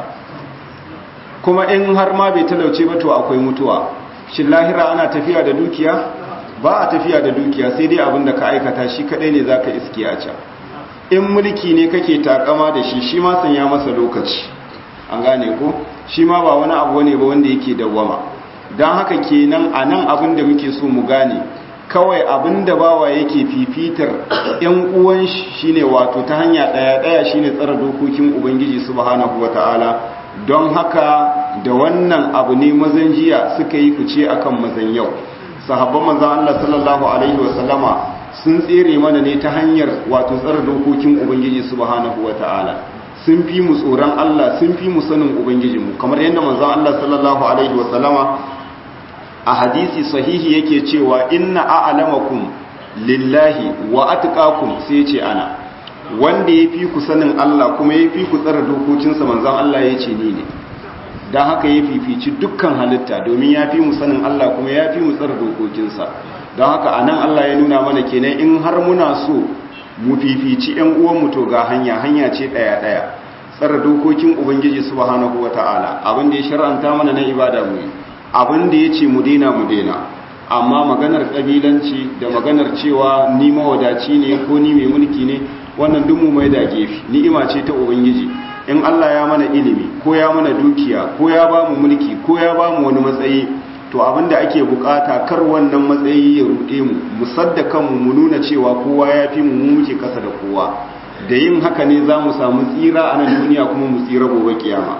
kuma in har ma bai talauce ba to akwai mutuwa shin lahira ana tafiya da dukiya ba a tafiya da dukiya sai dai abin da ka aikata shi kadai ne zaka iske a can in mulki ne kake takama da shi shi ma sanya masa lokaci an gane ko shi ma ba wani abu ne ba wanda yake dawwama don haka kenan a nan abin da muke so mu gane kawai abin da bawa yake fifitar yan uwan shi ne wato ta hanya daya daya shine tsara dokokin ubangiji subhanahu wataala don haka da wannan abu ne mazan jiya suka yi fice akan mazan yau sahabban manzon Allah sallallahu alaihi wasallama sun tsere mana ne ta hanyar wato tsara dokokin ubangiji subhanahu wataala sun fi mu tsoron Allah sun fi mu sanin ubangijinmu kamar yadda manzon Allah sallallahu alaihi wasallama a hadisi sahihi yake cewa inna a'lamakum lillahi wa atqakum sai ce ana wanda yafi ku sanin Allah kuma yafi ku tsara dokokinsa manzon Allah yace ni ne dan haka ya fifici dukkan halitta domin yafi mu sanin Allah kuma yafi mu tsara dokokinsa don haka anan Allah ya nuna mana kenan in har muna so mu fifici ƴan uwan mu to ga hanya hanya ce daya daya tsara dokokin ubangiji subhanahu wataala abin da ya shar'anta mana na ibada mu abin da ya ce mu daina mu daina amma maganar ƙabilanci da maganar cewa ni mawadaci ne ko ni mai mulki ne wannan duk mu mai da gefe ni'ima ce ta ubangiji in Allah ya mana ilimi ko ya mana dukiya ko ya ba mu mulki ko ya ba mu wani matsayi to abin da ake bukata kar wannan matsayi ya ruɗe mu mu sadda kanmu mu nuna cewa kowa ya fi mu mu muke kasa da kowa da yin haka ne za mu samu tsira a nan duniya kuma mu tsira gobe kiyama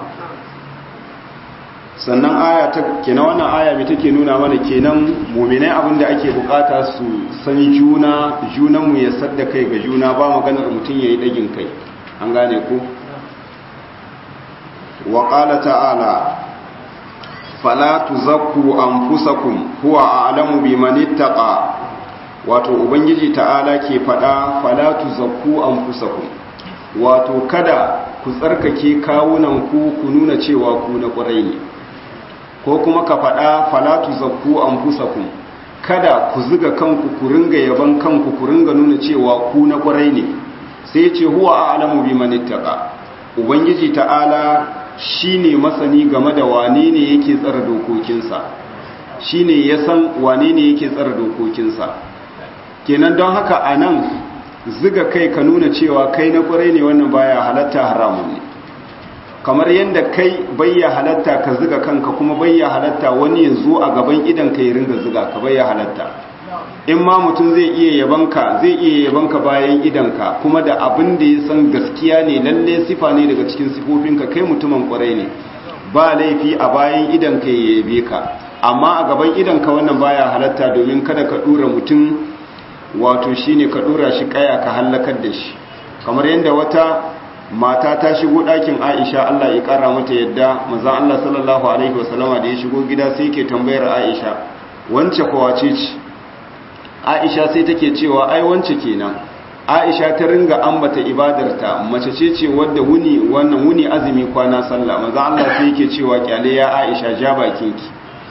sannan aya ta kenan wannan aya mai take nuna mana kenan mu'minai abinda ake bukata su san juna junan mu ya sadda kai ga juna ba maganar mutun yayi dagin kai an gane ko wa qala ta'ala fala tuzakku anfusakum huwa a'lamu biman ittaqa wato ubangiji ta'ala ke fada fala tuzakku anfusakum wato kada ku tsarkake kawunan ku ku nuna cewa ku na ƙwarai ne ko kuma ka fada fala tuzakku anfusakum kada ku zuga kanku ku ringa yaban kanku ku ringa nuna cewa ku na ƙwarai ne sai ce huwa a'lamu biman ittaqa ubangiji ta'ala shine masani game da wane ne yake tsara dokokinsa shine ya san wane ne yake tsara dokokinsa kenan don haka anan ziga kai ka nuna cewa kai na kwarai ne wannan baya halatta haramun ne kamar yadda kai bayya halatta ka ziga kanka kuma bayya halatta wani ya zo a gaban idan ka yi ringa ziga ka bayya halatta in ma mutum zai iya yabanka zai iya yabanka bayan idanka kuma da abin da ya san gaskiya ne lalle sifa ne daga cikin sifofinka kai mutumin kwarai ne ba laifi a bayan idanka ya yabe ka amma a gaban idanka wannan baya halatta domin kada ka dura mutum wato shine ka dura shi kaya ka hallakar da shi kamar yadda wata mata ta shigo ɗakin Aisha Allah ya ƙara mata yadda manzon Allah sallallahu alaihi wasallama da ya shigo gida sai yake tambayar Aisha wance kowace ce aisha sai take cewa ai wance kenan aisha ta ringa ambata ibadarta mace ce ce wadda wuni wannan wuni azumi kwana sallah manzo Allah sai yake cewa kyale ya aisha ja bakinki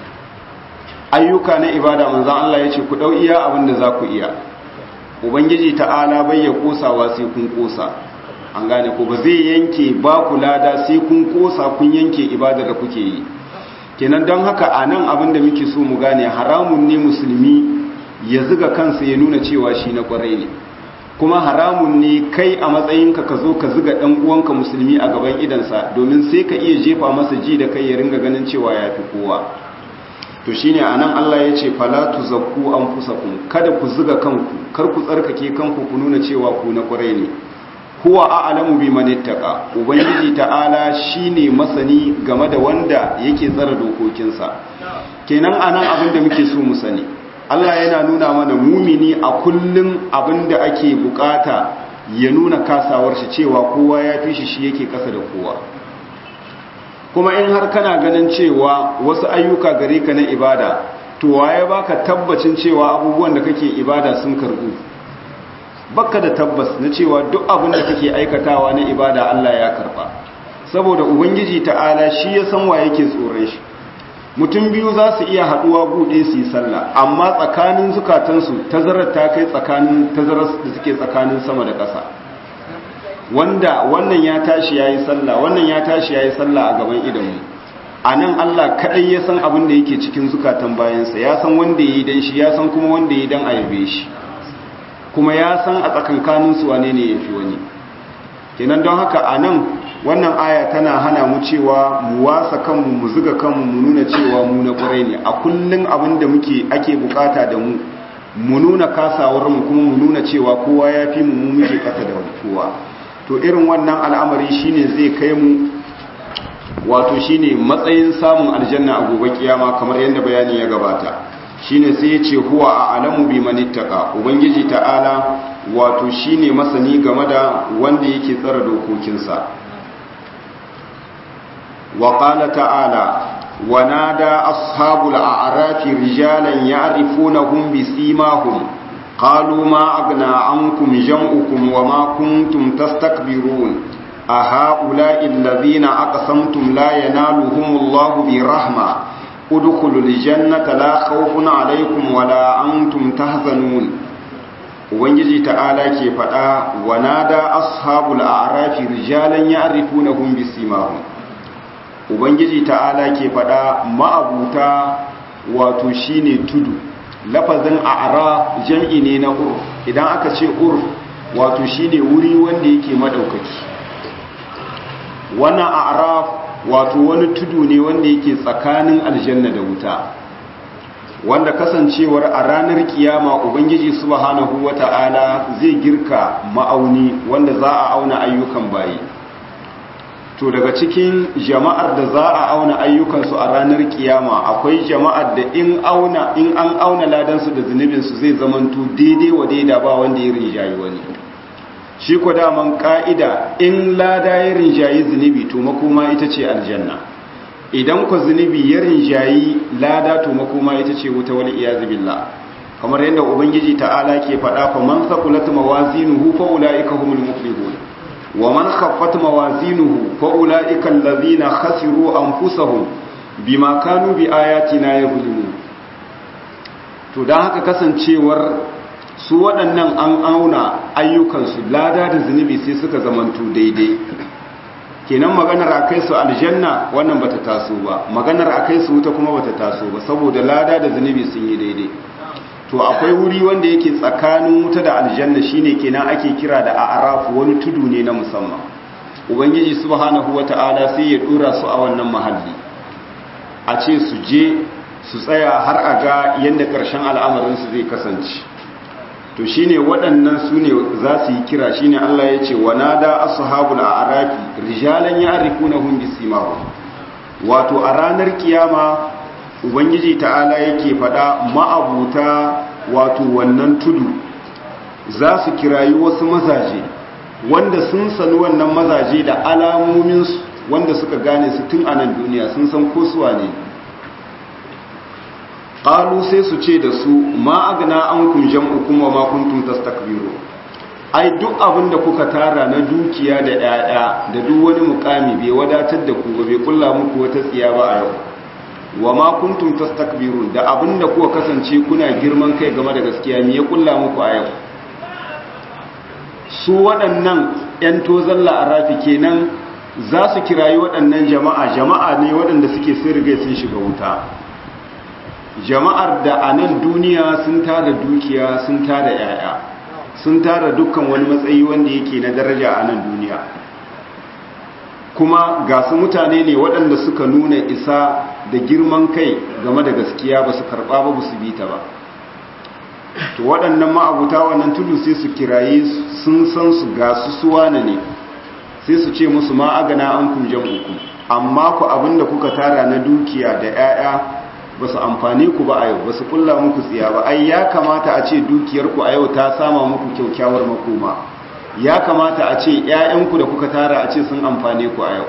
ayyuka na ibada manzo Allah yace ku dau iya abin da za ku iya ubangiji ta'ala bai ya kosawa sai kun kosa an gane ko ba zai yanke ba ku lada sai kun kosa kun yanke ibadar da kuke yi kenan don haka anan abin da muke so mu gane haramun ne musulmi ya ziga kansa ya nuna cewa shi na kwarai ne kuma haramun ne kai a matsayinka ka zo ka ziga ɗan uwanka musulmi a gaban idansa domin sai ka iya jefa masa ji da kai ya ringa ganin cewa ya fi kowa to shine anan Allah ya ce fala tuzakku anfusakum kada ku ziga kanku kar ku tsarkake kanku ku nuna cewa ku na kwarai ne huwa a'lamu biman ittaqa ubangiji ta'ala shine masani game da wanda yake tsara dokokinsa kenan anan abin da muke so mu sani Allah yana nuna mana mumini a kullum abinda ake bukata ya nuna kasawar shi cewa kowa ya fi shi shi yake kasa da kowa kuma in har kana ganin cewa wasu ayyuka gare ka na ibada to waye baka tabbacin cewa abubuwan da kake ibada sun karbu baka da tabbas na cewa duk abin da kake aikatawa na ibada Allah ya karba saboda ubangiji ta'ala shi ya san wa yake tsoron shi mutum biyu za su iya haɗuwa buɗe su yi sallah amma tsakanin zukatansu tazarar ta kai tsakanin tazarar da suke tsakanin sama da ƙasa wanda wannan ya tashi ya yi sallah wannan ya tashi ya yi sallah a gaban idanmu a nan allah kaɗai ya san abin da yake cikin zukatan bayansa ya san wanda ya yi don shi ya san kuma wanda ya yi don a yabe shi kuma ya san a tsakankaninsu wane ne ya fi wani kenan don haka a nan wannan aya tana hana mu cewa mu wasa kanmu mu zuga kanmu mu nuna cewa mu na ƙwarai ne a kullum abin da muke ake bukata da mu mu nuna kasawar mu kuma mu nuna cewa kowa ya fi mu mu muke kasa da kowa to irin wannan al'amari shine zai kai mu wato shine matsayin samun aljanna a gobe kiyama kamar yadda bayani ya gabata shine sai ya ce huwa a alamu bi manittaka ubangiji ta'ala wato shine masani game da wanda yake tsara dokokinsa وقال تعالى ونادى أصحاب الأعراف رجالا يعرفونهم بسيماهم قالوا ما أغنى عنكم جمعكم وما كنتم تستكبرون أهؤلاء الذين أقسمتم لا ينالهم الله برحمة ادخلوا الجنة لا خوف عليكم ولا أنتم تحزنون ubangiji ta'ala ke faɗa wa nada ashabul a'rafi rijalan ya'rifunahum bisimahum ubangiji ta'ala ke faɗa ma'abuta wato shine tudu lafazin a'raf jam'i ne na urf idan aka ce urf wato shine wuri wanda yake madaukaki wannan a'raf wato wani tudu ne wanda yake tsakanin aljanna da wuta wanda kasancewar a ranar kiyama ubangiji subhanahu wata'ala zai girka ma'auni wanda za a auna ayyukan bayi to daga cikin jama'ar da za a auna ayyukansu a ranar kiyama akwai jama'ar da in auna in an auna ladansu da zunubinsu zai zamanto daidai wa daida ba wanda ya rinjayi wani shi ko daman ka'ida in lada ya rinjayi zunubi to makoma ita ce aljanna idan ku zunubi ya rinjayi lada to makoma ita ce wuta wal iyazu billah kamar yadda ubangiji ta'ala ke faɗa fa man saqulat mawazinuhu fa ulaika humul muflihun wa man khaffat mawazinuhu fa ulaika allazina khasiru anfusahum bima kanu bi ayatina yuzlimun to dan haka kasancewar su waɗannan an auna ayyukansu lada da zunubi sai suka zamantu daidai kenan maganar a kai su aljanna wannan bata taso ba maganar a kai su wuta kuma bata taso ba saboda lada da zunubi sun yi daidai to akwai wuri wanda yake tsakanin wuta da aljanna shine kenan ake kira da a'rafu wani tudu ne na musamman ubangiji subhanahu wata'ala sai ya dora su a wannan mahalli a ce su je su tsaya har a ga yadda ƙarshen al'amarin su zai kasance to shine waɗannan su ne za su yi kira shine Allah ya ce wanada ashabul a'rafi rijalan ya'rifunahum bisimahum wato a ranar kiyama ubangiji ta'ala yake faɗa ma'abuta wato wannan tudu za su kirayi wasu mazaje wanda sun sani wannan mazaje da alamominsu wanda suka gane su tun a nan duniya sun san ko suwa ne ƙalu sai su ce da su ma agna an kun jam'u kuma ma kuntum tastakbiru ai duk abin da kuka tara na dukiya da 'ya'ya da duk wani mukami bai wadatar da ku ba bai kulla muku wata tsiya ba a yau wa ma kuntum tastakbirun da abinda kuka kasance kuna girman kai game da gaskiya me ya kulla muku a yau su waɗannan ƴan tozan la'arafi kenan za su kirayi waɗannan jama'a jama'a ne waɗanda suke sun riga sun shiga wuta jama'ar da a nan duniya sun tara dukiya sun tara yaya sun tara dukkan wani matsayi wanda yake na daraja a nan duniya kuma ga su mutane ne waɗanda suka nuna isa da girman kai game da gaskiya ba su karɓa ba su bi ta ba to waɗannan ma'abuta wannan tudu sai su kiraye sun san su ga su suwana ne sai su ce musu ma agana an kun uku amma ku abinda kuka tara na dukiya da 'ya'ya ba su amfani ku ba a yau ba su kulla muku tsiya ba ai ya kamata a ce dukiyarku a yau ta sama muku kyaukyawar makoma ya kamata a ce ‘ya'yanku da kuka tara a ce sun amfane ku a yau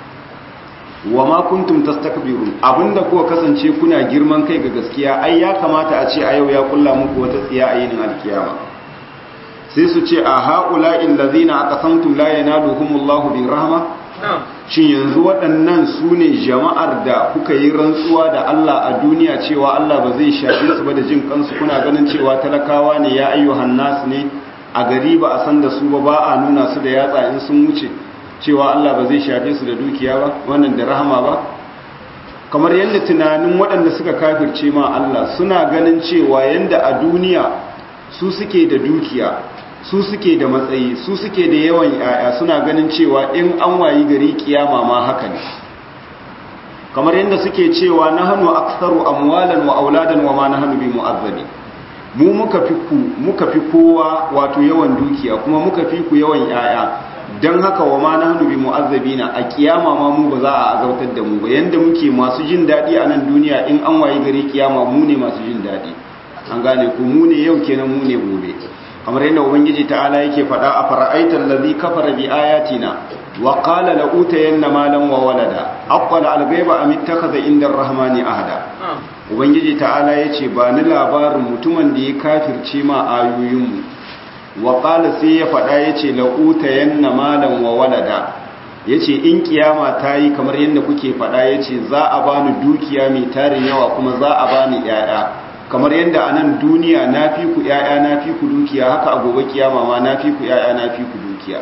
wa ma kuntum tastakbirun abinda kuka kasance kuna girman kai ga gaskiya ai ya kamata a ce a yau ya kulla muku wata tsiya a yinin alkiyama sai su ce a haula illazina aqsamtum la yanaluhumullahu bi rahma shin yanzu waɗannan su ne jama'ar da kuka yi rantsuwa da Allah a duniya cewa Allah ba zai shafe su ba da jin kansu kuna ganin cewa talakawa ne ya ayyuhan nas ne a gari ba a san da su ba ba a nuna su da yatsa in sun wuce cewa Allah ba zai shafe su da dukiya ba wannan da rahama ba kamar yadda tunanin waɗanda suka kafirce ma Allah suna ganin cewa yadda a duniya su suke da dukiya su suke da matsayi su suke da yawan yaya suna ganin cewa in an wayi gari kiyama ma haka ne kamar yadda suke cewa nahnu aktharu amwalan wa auladan wa ma nahnu bi mu'azzabi mu muka fi ku muka fi kowa wato yawan dukiya kuma muka fi ku yawan yaya dan haka wa ma nahnu bi mu'azzabina a kiyama ma mu ba za a azautar da mu ba yanda muke masu jin dadi a nan duniya in an wayi gari kiyama mu ne masu jin dadi an gane ku mu ne yau kenan mu ne gobe kamar yadda ubangiji ta'ala yake faɗa a fara'aitar lazi kafara bi ayatina wa qala la utayanna malan wa walada aqala al-ghaiba am ittakhadha inda ar-rahmani ahada ubangiji ta'ala yace ba ni labarin mutumin da ya kafirce ma ayoyin mu wa qala sai ya faɗa yace la utayanna malan wa walada yace in kiyama ta yi kamar yadda kuke faɗa yace za a bani dukiya mai tarin yawa kuma za a bani 'ya'ya kamar yadda a nan duniya na fi ku ‘ya'ya na fi ku dukiya haka a gobe kiyama ma na fi ku ‘ya'ya na fi ku dukiya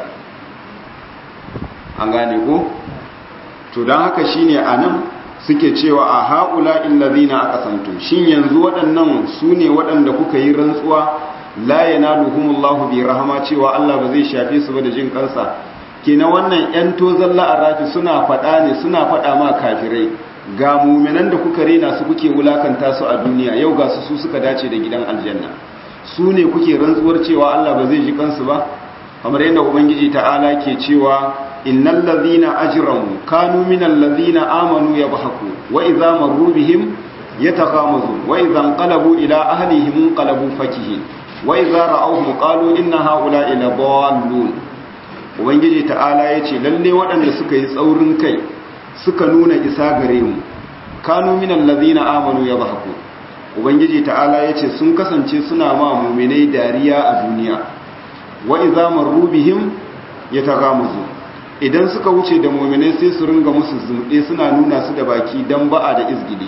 an gane ko? to don haka shi ne a nan suke cewa a haƙula illazina aka santo shin yanzu waɗannan su ne waɗanda kuka yi rantsuwa la yana luhumullahu bi rahama cewa Allah ba zai shafe su ba da jin kansa kenan wannan ‘yan tozon la'arafi suna faɗa ne suna faɗa ma kafirai ga muminan da kuka rena su kuke wulakanta su a duniya yau ga su su suka dace da gidan aljanna su ne kuke rantsuwar cewa Allah ba zai ji kansu ba kamar yadda ubangiji ta'ala ke cewa innal ladhina ajramu kanu minal ladhina amanu yabhaku wa idza marru bihim yataghamazun wa idza anqalabu ila ahlihim qalabu fakihin wa idza ra'awhum qalu inna ha'ula'i la dallun ubangiji ta'ala yace lalle waɗanda suka yi tsaurin kai suka nuna isa gare mu kanu minal ladina amanu yadhaku ubangiji ta'ala yace sun kasance suna ma mu'minai dariya a duniya wa idza marru bihim yataghamuzu idan suka wuce da mu'minai sai su ringa musu zumɗe suna nuna su da baki dan ba'a da izgili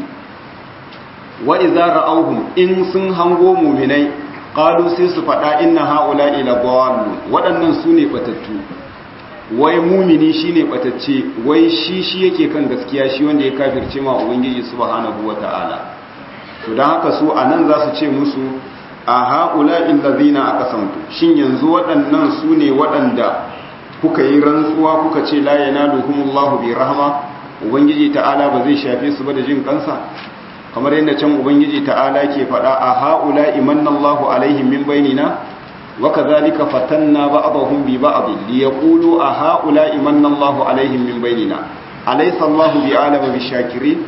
wa idza ra'awhum in sun hango mu'minai qalu sai su faɗa inna ha'ula'i la dallun waɗannan su ne batattu wai mumini shine batacce wai shi shi yake kan gaskiya shi wanda ya kafirce ma ubangiji subhanahu wata'ala to dan haka su anan za su ce musu a ha'ula'i allazina aqsamtu shin yanzu waɗannan su ne waɗanda kuka yi rantsuwa kuka ce la yanaluhumullahu bi rahma ubangiji ta'ala ba zai shafe su ba da jin kansa kamar yadda can ubangiji ta'ala ke faɗa a ha'ula imannallahu alaihim min bainina wa kadhalika fatanna ba'dahum bi ba'd li yaqulu a ha'ula imannallahu alaihim min bainina alaysa allahu bi alama bi shakirin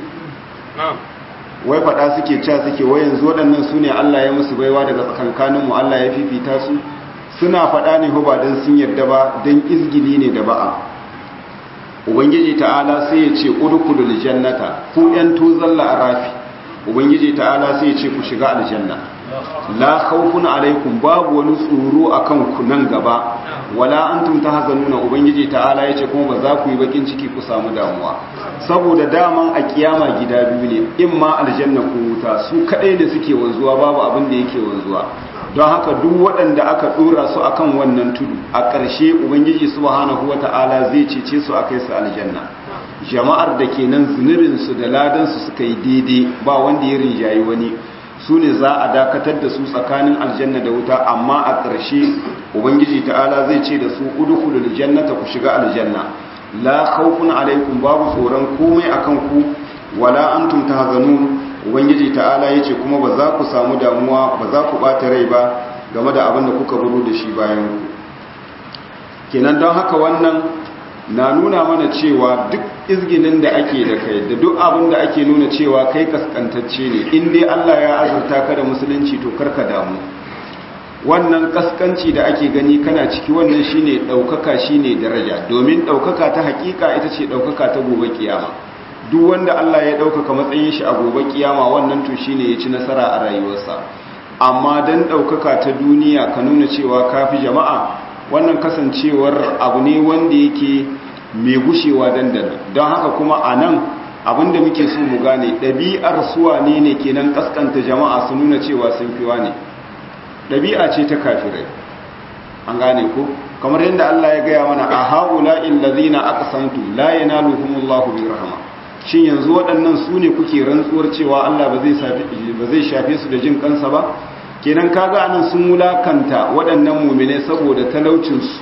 wai faɗa suke cewa suke wai yanzu waɗannan su ne Allah ya musu baiwa daga tsakankanin mu Allah ya fifita su suna faɗa ne ba dan sun yarda ba dan izgili ne da ba'a ubangiji ta'ala sai ya ce udkhulul jannata ku yan tuzalla arafi ubangiji ta'ala sai ya ce ku shiga aljanna la khawfun alaikum babu wani tsoro akan ku nan gaba wala antum tahzanuna ubangiji ta'ala ya ce kuma ba za ku yi bakin ciki ku samu damuwa saboda daman a kiyama gida biyu ne in ma aljanna ko wuta su kadai da suke wanzuwa babu abin da yake wanzuwa don haka duk waɗanda aka ɗora su akan wannan tudu a ƙarshe ubangiji subhanahu wata'ala zai cece su a kai su aljanna jama'ar da ke nan zunubinsu da ladansu suka yi daidai ba wanda ya rinjayi wani su ne za a dakatar da su tsakanin aljanna da wuta amma a ƙarshe ubangiji ta'ala zai ce da su udkhulul jannata ku shiga aljanna la khawfun alaikum babu tsoron komai akan ku wala antum tahzanun ubangiji ta'ala yace kuma ba za ku samu damuwa ba za ku bata rai ba game da abin da kuka buru da shi bayan ku kenan don haka wannan na nuna mana cewa duk izginin da ake da kai da duk abin da ake nuna cewa kai kaskantacce ne in dai Allah ya azurta ka da musulunci to karka damu wannan kaskanci da ake gani kana ciki wannan shine daukaka shine daraja domin daukaka ta hakika ita ce daukaka ta gobe kiyama duk wanda Allah ya daukaka matsayin shi a gobe kiyama wannan to shine ya ci nasara a rayuwarsa amma dan daukaka ta duniya ka nuna cewa kafi jama'a wannan kasancewar abu ne wanda yake mai gushewa dandana don haka kuma a nan abinda muke so mu gane ɗabi'ar suwa ne ne kenan kaskanta jama'a su nuna cewa sun fiwa ne ɗabi'a ce ta kafirai an gane ko kamar yadda Allah ya gaya mana a haula illazina aqsamtu la yanaluhumullahu bi rahma shin yanzu waɗannan su ne kuke rantsuwar cewa Allah ba zai shafe su da jin kansa ba kenan kaga anan sun wulakanta waɗannan mumine saboda talaucinsu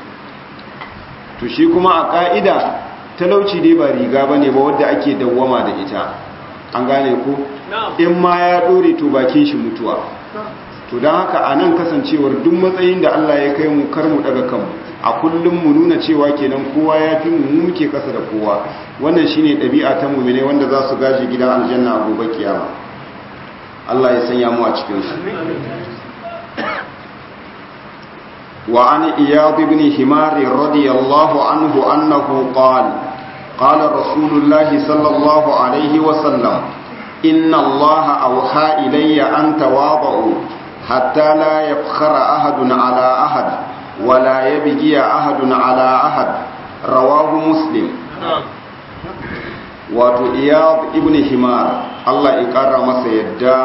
to shi kuma a ƙa'ida talauci dai ba riga ba ne ba wadda ake dawwama da ita an gane ko in ma ya ɗore to bakin shi mutuwa to don haka a nan kasancewar duk matsayin da Allah ya kai mu kar mu daga kanmu a kullum mu nuna cewa kenan kowa ya fi mu muke kasa da kowa wannan shine ɗabi'a ta mumine wanda za su gaji gidan aljanna a gobe kiyama Allah ya sanya mu a cikin su وعن إياض بن حمار رضي الله عنه أنه قال قال رسول الله صلى الله عليه وسلم إن الله أوحى إلي أن تواضعوا حتى لا يفخر أحد على أحد ولا يبغي أحد على أحد رواه مسلم wato iyad ibn himar Allah ya kara masa yadda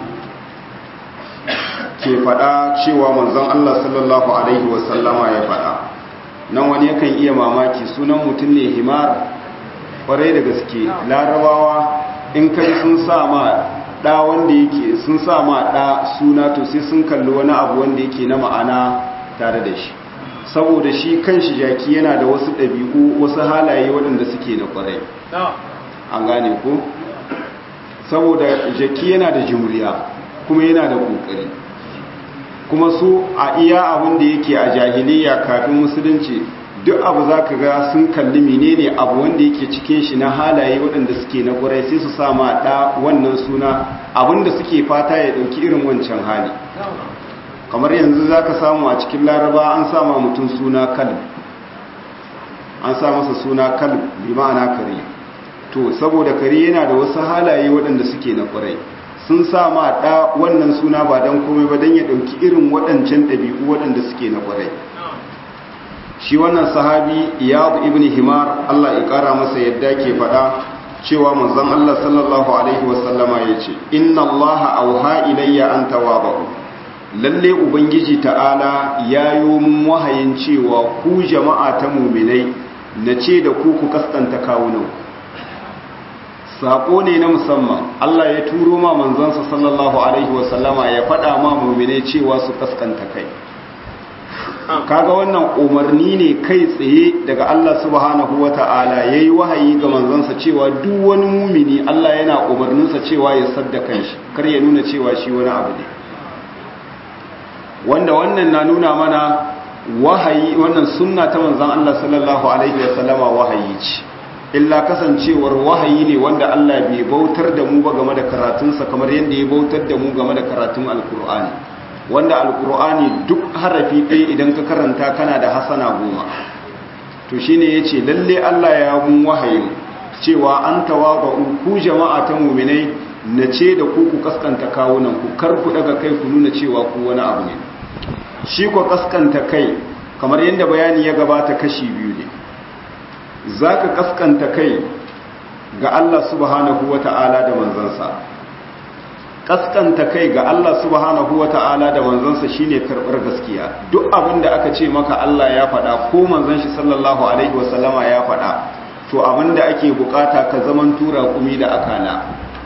ke faɗa cewa manzon Allah sallallahu alaihi wasallama ya faɗa nan wani yakan iya mamaki sunan mutum ne himar ƙwarai da gaske larabawa in kai sun sa ma ɗa wanda yake sun sa ma ɗa suna to sai sun kalli wani abu wanda yake na ma'ana tare da shi saboda shi kan shi jaki yana da wasu ɗabi'u wasu halaye waɗanda suke na ƙwarai an gane ko saboda jaki yana da jimriya kuma yana da ƙoƙari kuma su a iya abin da yake a jahiliya kafin musulunci duk abu za ka ga sun kalli menene abu wanda yake cikin shi na halaye waɗanda suke na ƙwarai sai su sama ɗa wannan suna abin da suke fata ya ɗauki irin wancan hali kamar yanzu za ka samu a cikin laraba an sama mutum suna kalb an sa masa suna kalb bi ma'ana kare to saboda kare yana da wasu halaye waɗanda suke na ƙwarai sun sa ma ɗa wannan suna ba don komai ba don ya ɗauki irin waɗancan ɗabi'u waɗanda suke na ƙwarai shi wannan sahabi iyadu ibn himar Allah ya ƙara masa yadda ke faɗa cewa manzon Allah sallallahu alaihi wasallama ya ce inna Allah auha ilayya an tawabu lalle ubangiji ta'ala ya yi mun wahayin cewa ku jama'a ta muminai na ce da ku ku kaskanta kawunan sako ne na musamman Allah ya turo ma manzansa sallallahu alaihi wasallama ya faɗa ma muminai cewa su kaskanta kai kaga wannan umarni ne kai tsaye daga Allah subhanahu wata'ala yayi wahayi ga manzansa cewa duk wani mumini Allah yana umarninsa cewa ya sadda kanshi kar ya nuna cewa shi wani abu ne wanda wannan na nuna mana wahayi wannan sunna ta manzon Allah sallallahu alaihi wasallama wahayi ce illa kasancewar wahayi ne wanda Allah bai bautar da mu ba game da karatunsa kamar yadda ya bautar da mu game da karatun alkur'ani wanda alkur'ani duk harafi ɗaya idan ka karanta kana da hasana goma to shine yace lalle Allah ya mun wahayi cewa an tawaba ku jama'a ta mu'minai na ce da ku ku kaskanta kawunan ku kar ku daga kai ku nuna cewa ku wani abu ne shi ko kaskanta kai kamar yadda bayani ya gabata kashi biyu ne za ka kaskanta kai ga Allah subhanahu wa ta'ala da manzansa kaskanta kai ga Allah subhanahu wa ta'ala da manzansa shine karɓar gaskiya duk abin da aka ce maka Allah ya faɗa ko manzan shi sallallahu alaihi wasallama ya faɗa to abin da ake bukata ka zaman tura kumi da akala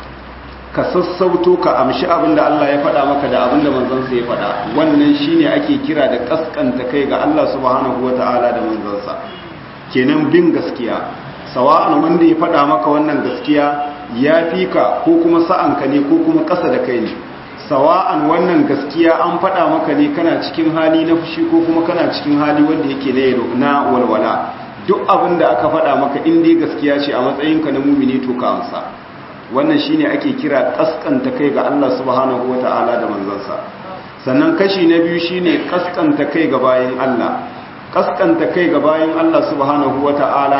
ka sassauto ka amshi abin da Allah ya faɗa maka da abin da manzansa ya faɗa wannan shine ake kira da kaskanta kai ga Allah subhanahu wa ta'ala da manzansa kenan bin gaskiya sawa'an wanda ya faɗa maka wannan gaskiya ya fi ka ko kuma sa'anka ne ko kuma ƙasa da kai ne sawa'an wannan gaskiya an faɗa maka ne kana cikin hali na fushi ko kuma kana cikin hali wanda yake na walwala duk abin da aka faɗa maka in dai gaskiya ce a matsayinka na mumini to ka amsa wannan shine ake kira kaskanta kai ga Allah subhanahu wata'ala da manzansa sannan kashi na biyu shine kaskanta kai ga bayan Allah kaskanta kai ga bayan Allah subhanahu wata'ala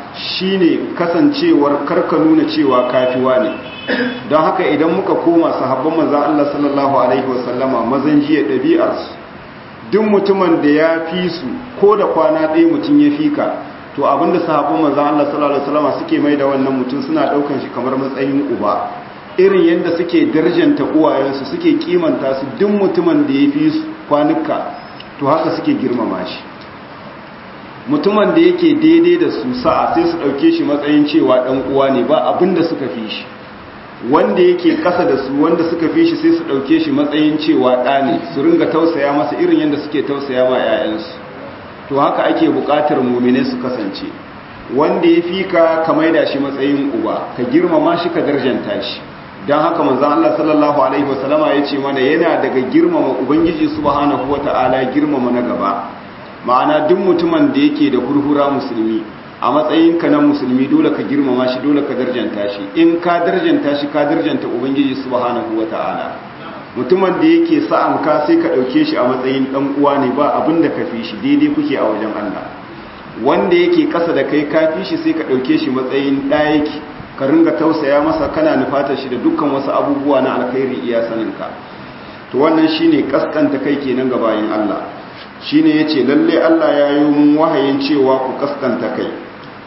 shine kasancewar karka nuna cewa kafiwa ne don haka idan muka koma sahabban manzon Allah sallallahu alaihi wasallama mazan jiya ɗabi'arsu duk mutumin da ya fi su ko da kwana ɗaya mutum ya fi ka to abinda sahabban manzon Allah sallallahu alaihi wasallama suke mai da wannan mutum suna ɗaukan shi kamar matsayin uba irin yadda suke darjanta uwayensu suke kimanta su duk mutumin da ya fi su kwanuka to haka suke girmama shi mutumin da yake daidai da su sa'a sai su ɗauke shi matsayin cewa ɗan uwa ne ba abin da suka fi shi wanda yake ƙasa da su wanda suka fi shi sai su ɗauke shi matsayin cewa ɗa ne su ringa tausaya masa irin yadda suke tausaya ma 'ya'yansu to haka ake buƙatar mumine su kasance wanda ya fi ka ka maida shi matsayin uba ka girmama shi ka darjanta shi don haka manzan Allah sallallahu alaihi wasallama ya ce mana yana daga girmama ubangiji subhanahu wata'ala girmama na gaba ma'ana duk mutumin da yake da hurhura musulmi a matsayinka na musulmi dole ka girmama shi dole ka darjanta shi in ka darjanta shi ka darjanta ubangiji subhanahu wata'ala mutumin da yake sa'an ka sai ka dauke shi a matsayin dan uwa ne ba abin da ka fi shi daidai kuke a wajen Allah wanda yake kasa da kai ka fi shi sai ka dauke shi matsayin ɗayaki ka ringa tausaya masa kana nufatar shi da dukkan wasu abubuwa na alkhairi iya saninka to wannan shine kaskanta kai kenan ga bayin Allah shine yace lalle Allah ya yi mun wahayin cewa ku kaskanta kai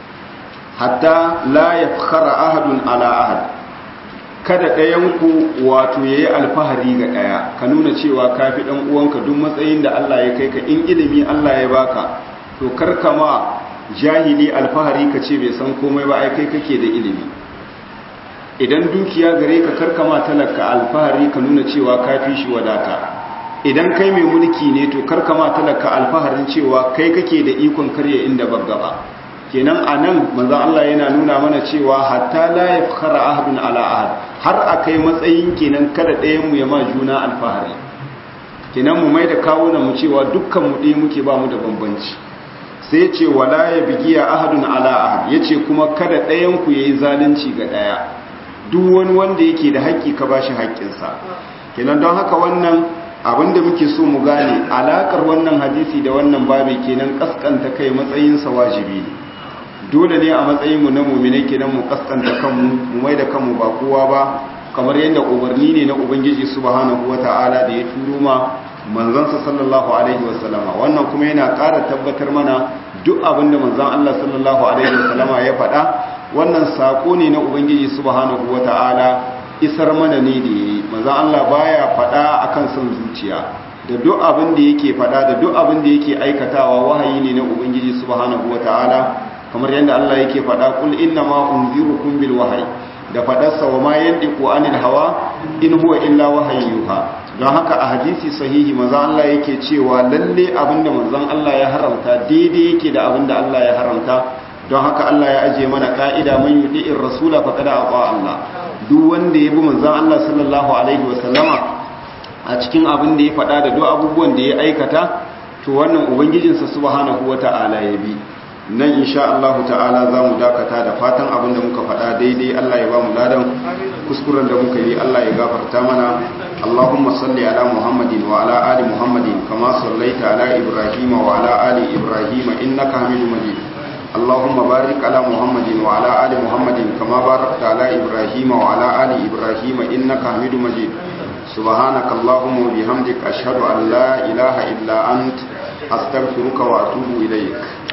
hatta la yafkhara ahadun ala ahad kada ɗayan ku wato yayi alfahari ga ɗaya ka nuna cewa kafi dan uwanka duk matsayin da Allah ya kai ka in ilimi Allah ya baka to karkama jahili alfahari ka ce bai san komai ba ai kai kake da ilimi idan dukiya gare ka karkama talaka alfahari ka nuna cewa kafi shi wadata idan kai mai mulki ne to karkama talaka alfaharin cewa kai kake da ikon karya inda baggaba kenan anan manzon Allah yana nuna mana cewa hatta la yafkhara ahadun ala ahad har akai matsayin kenan kada ɗayan mu ya ma juna alfahari kenan mu mai da kawunan mu cewa dukkan mu ɗaya muke ba mu da bambanci sai ce wala ya bigiya ahadun ala ahad yace kuma kada ɗayan ku yayi zalunci ga ɗaya duk wani wanda yake da haƙƙi ka bashi haƙƙinsa kenan don haka wannan abinda muke so mu gane alakar wannan hadisi da wannan babi kenan kaskanta kai matsayinsa wajibi ne dole ne a matsayin mu na mu'mine kenan mu kaskanta kanmu mu mai da kanmu ba kowa ba kamar yadda umarni ne na ubangiji subhanahu wata'ala da ya turo ma manzansa sallallahu alaihi wasallama wannan kuma yana ƙara tabbatar mana duk abin da manzan Allah sallallahu alaihi wasallama ya faɗa wannan sako ne na ubangiji subhanahu wata'ala isar mana ne da yayi manzan Allah baya faɗa akan son zuciya da duk abin da yake faɗa da duk abin da yake aikatawa wahayi ne na ubangiji subhanahu wata'ala kamar yadda Allah yake faɗa kul inna ma unzirukum bil wahyi da faɗarsa wa ma yandiku anil hawa in huwa illa wahayyuha don haka a hadisi sahihi manzon Allah yake cewa lalle abinda manzon Allah ya haramta daidai yake da abinda Allah ya haramta don haka Allah ya aje mana ka'ida man yudi'ir rasula faqad ata Allah duk wanda ya bi manzon Allah sallallahu alaihi wasallama a cikin abin da ya faɗa da duk abubuwan da ya aikata to wannan ubangijinsa subhanahu wata'ala ya bi nan insha Allah ta'ala za mu dakata da fatan abin da muka faɗa daidai Allah ya ba mu ladan kuskuren da muka yi Allah ya gafarta mana Allahumma salli ala Muhammadin wa ala ali Muhammadin kama sallaita ala Ibrahim wa ala ali Ibrahim innaka Hamidum Majid Allahumma barik ala Muhammadin wa ala ali Muhammadin kama barakta ala Ibrahim wa ala ali Ibrahim innaka Hamidum Majid سبحانك اللهم وبحمدك أشهد أن لا إله إلا أنت أستغفرك وأتوب إليك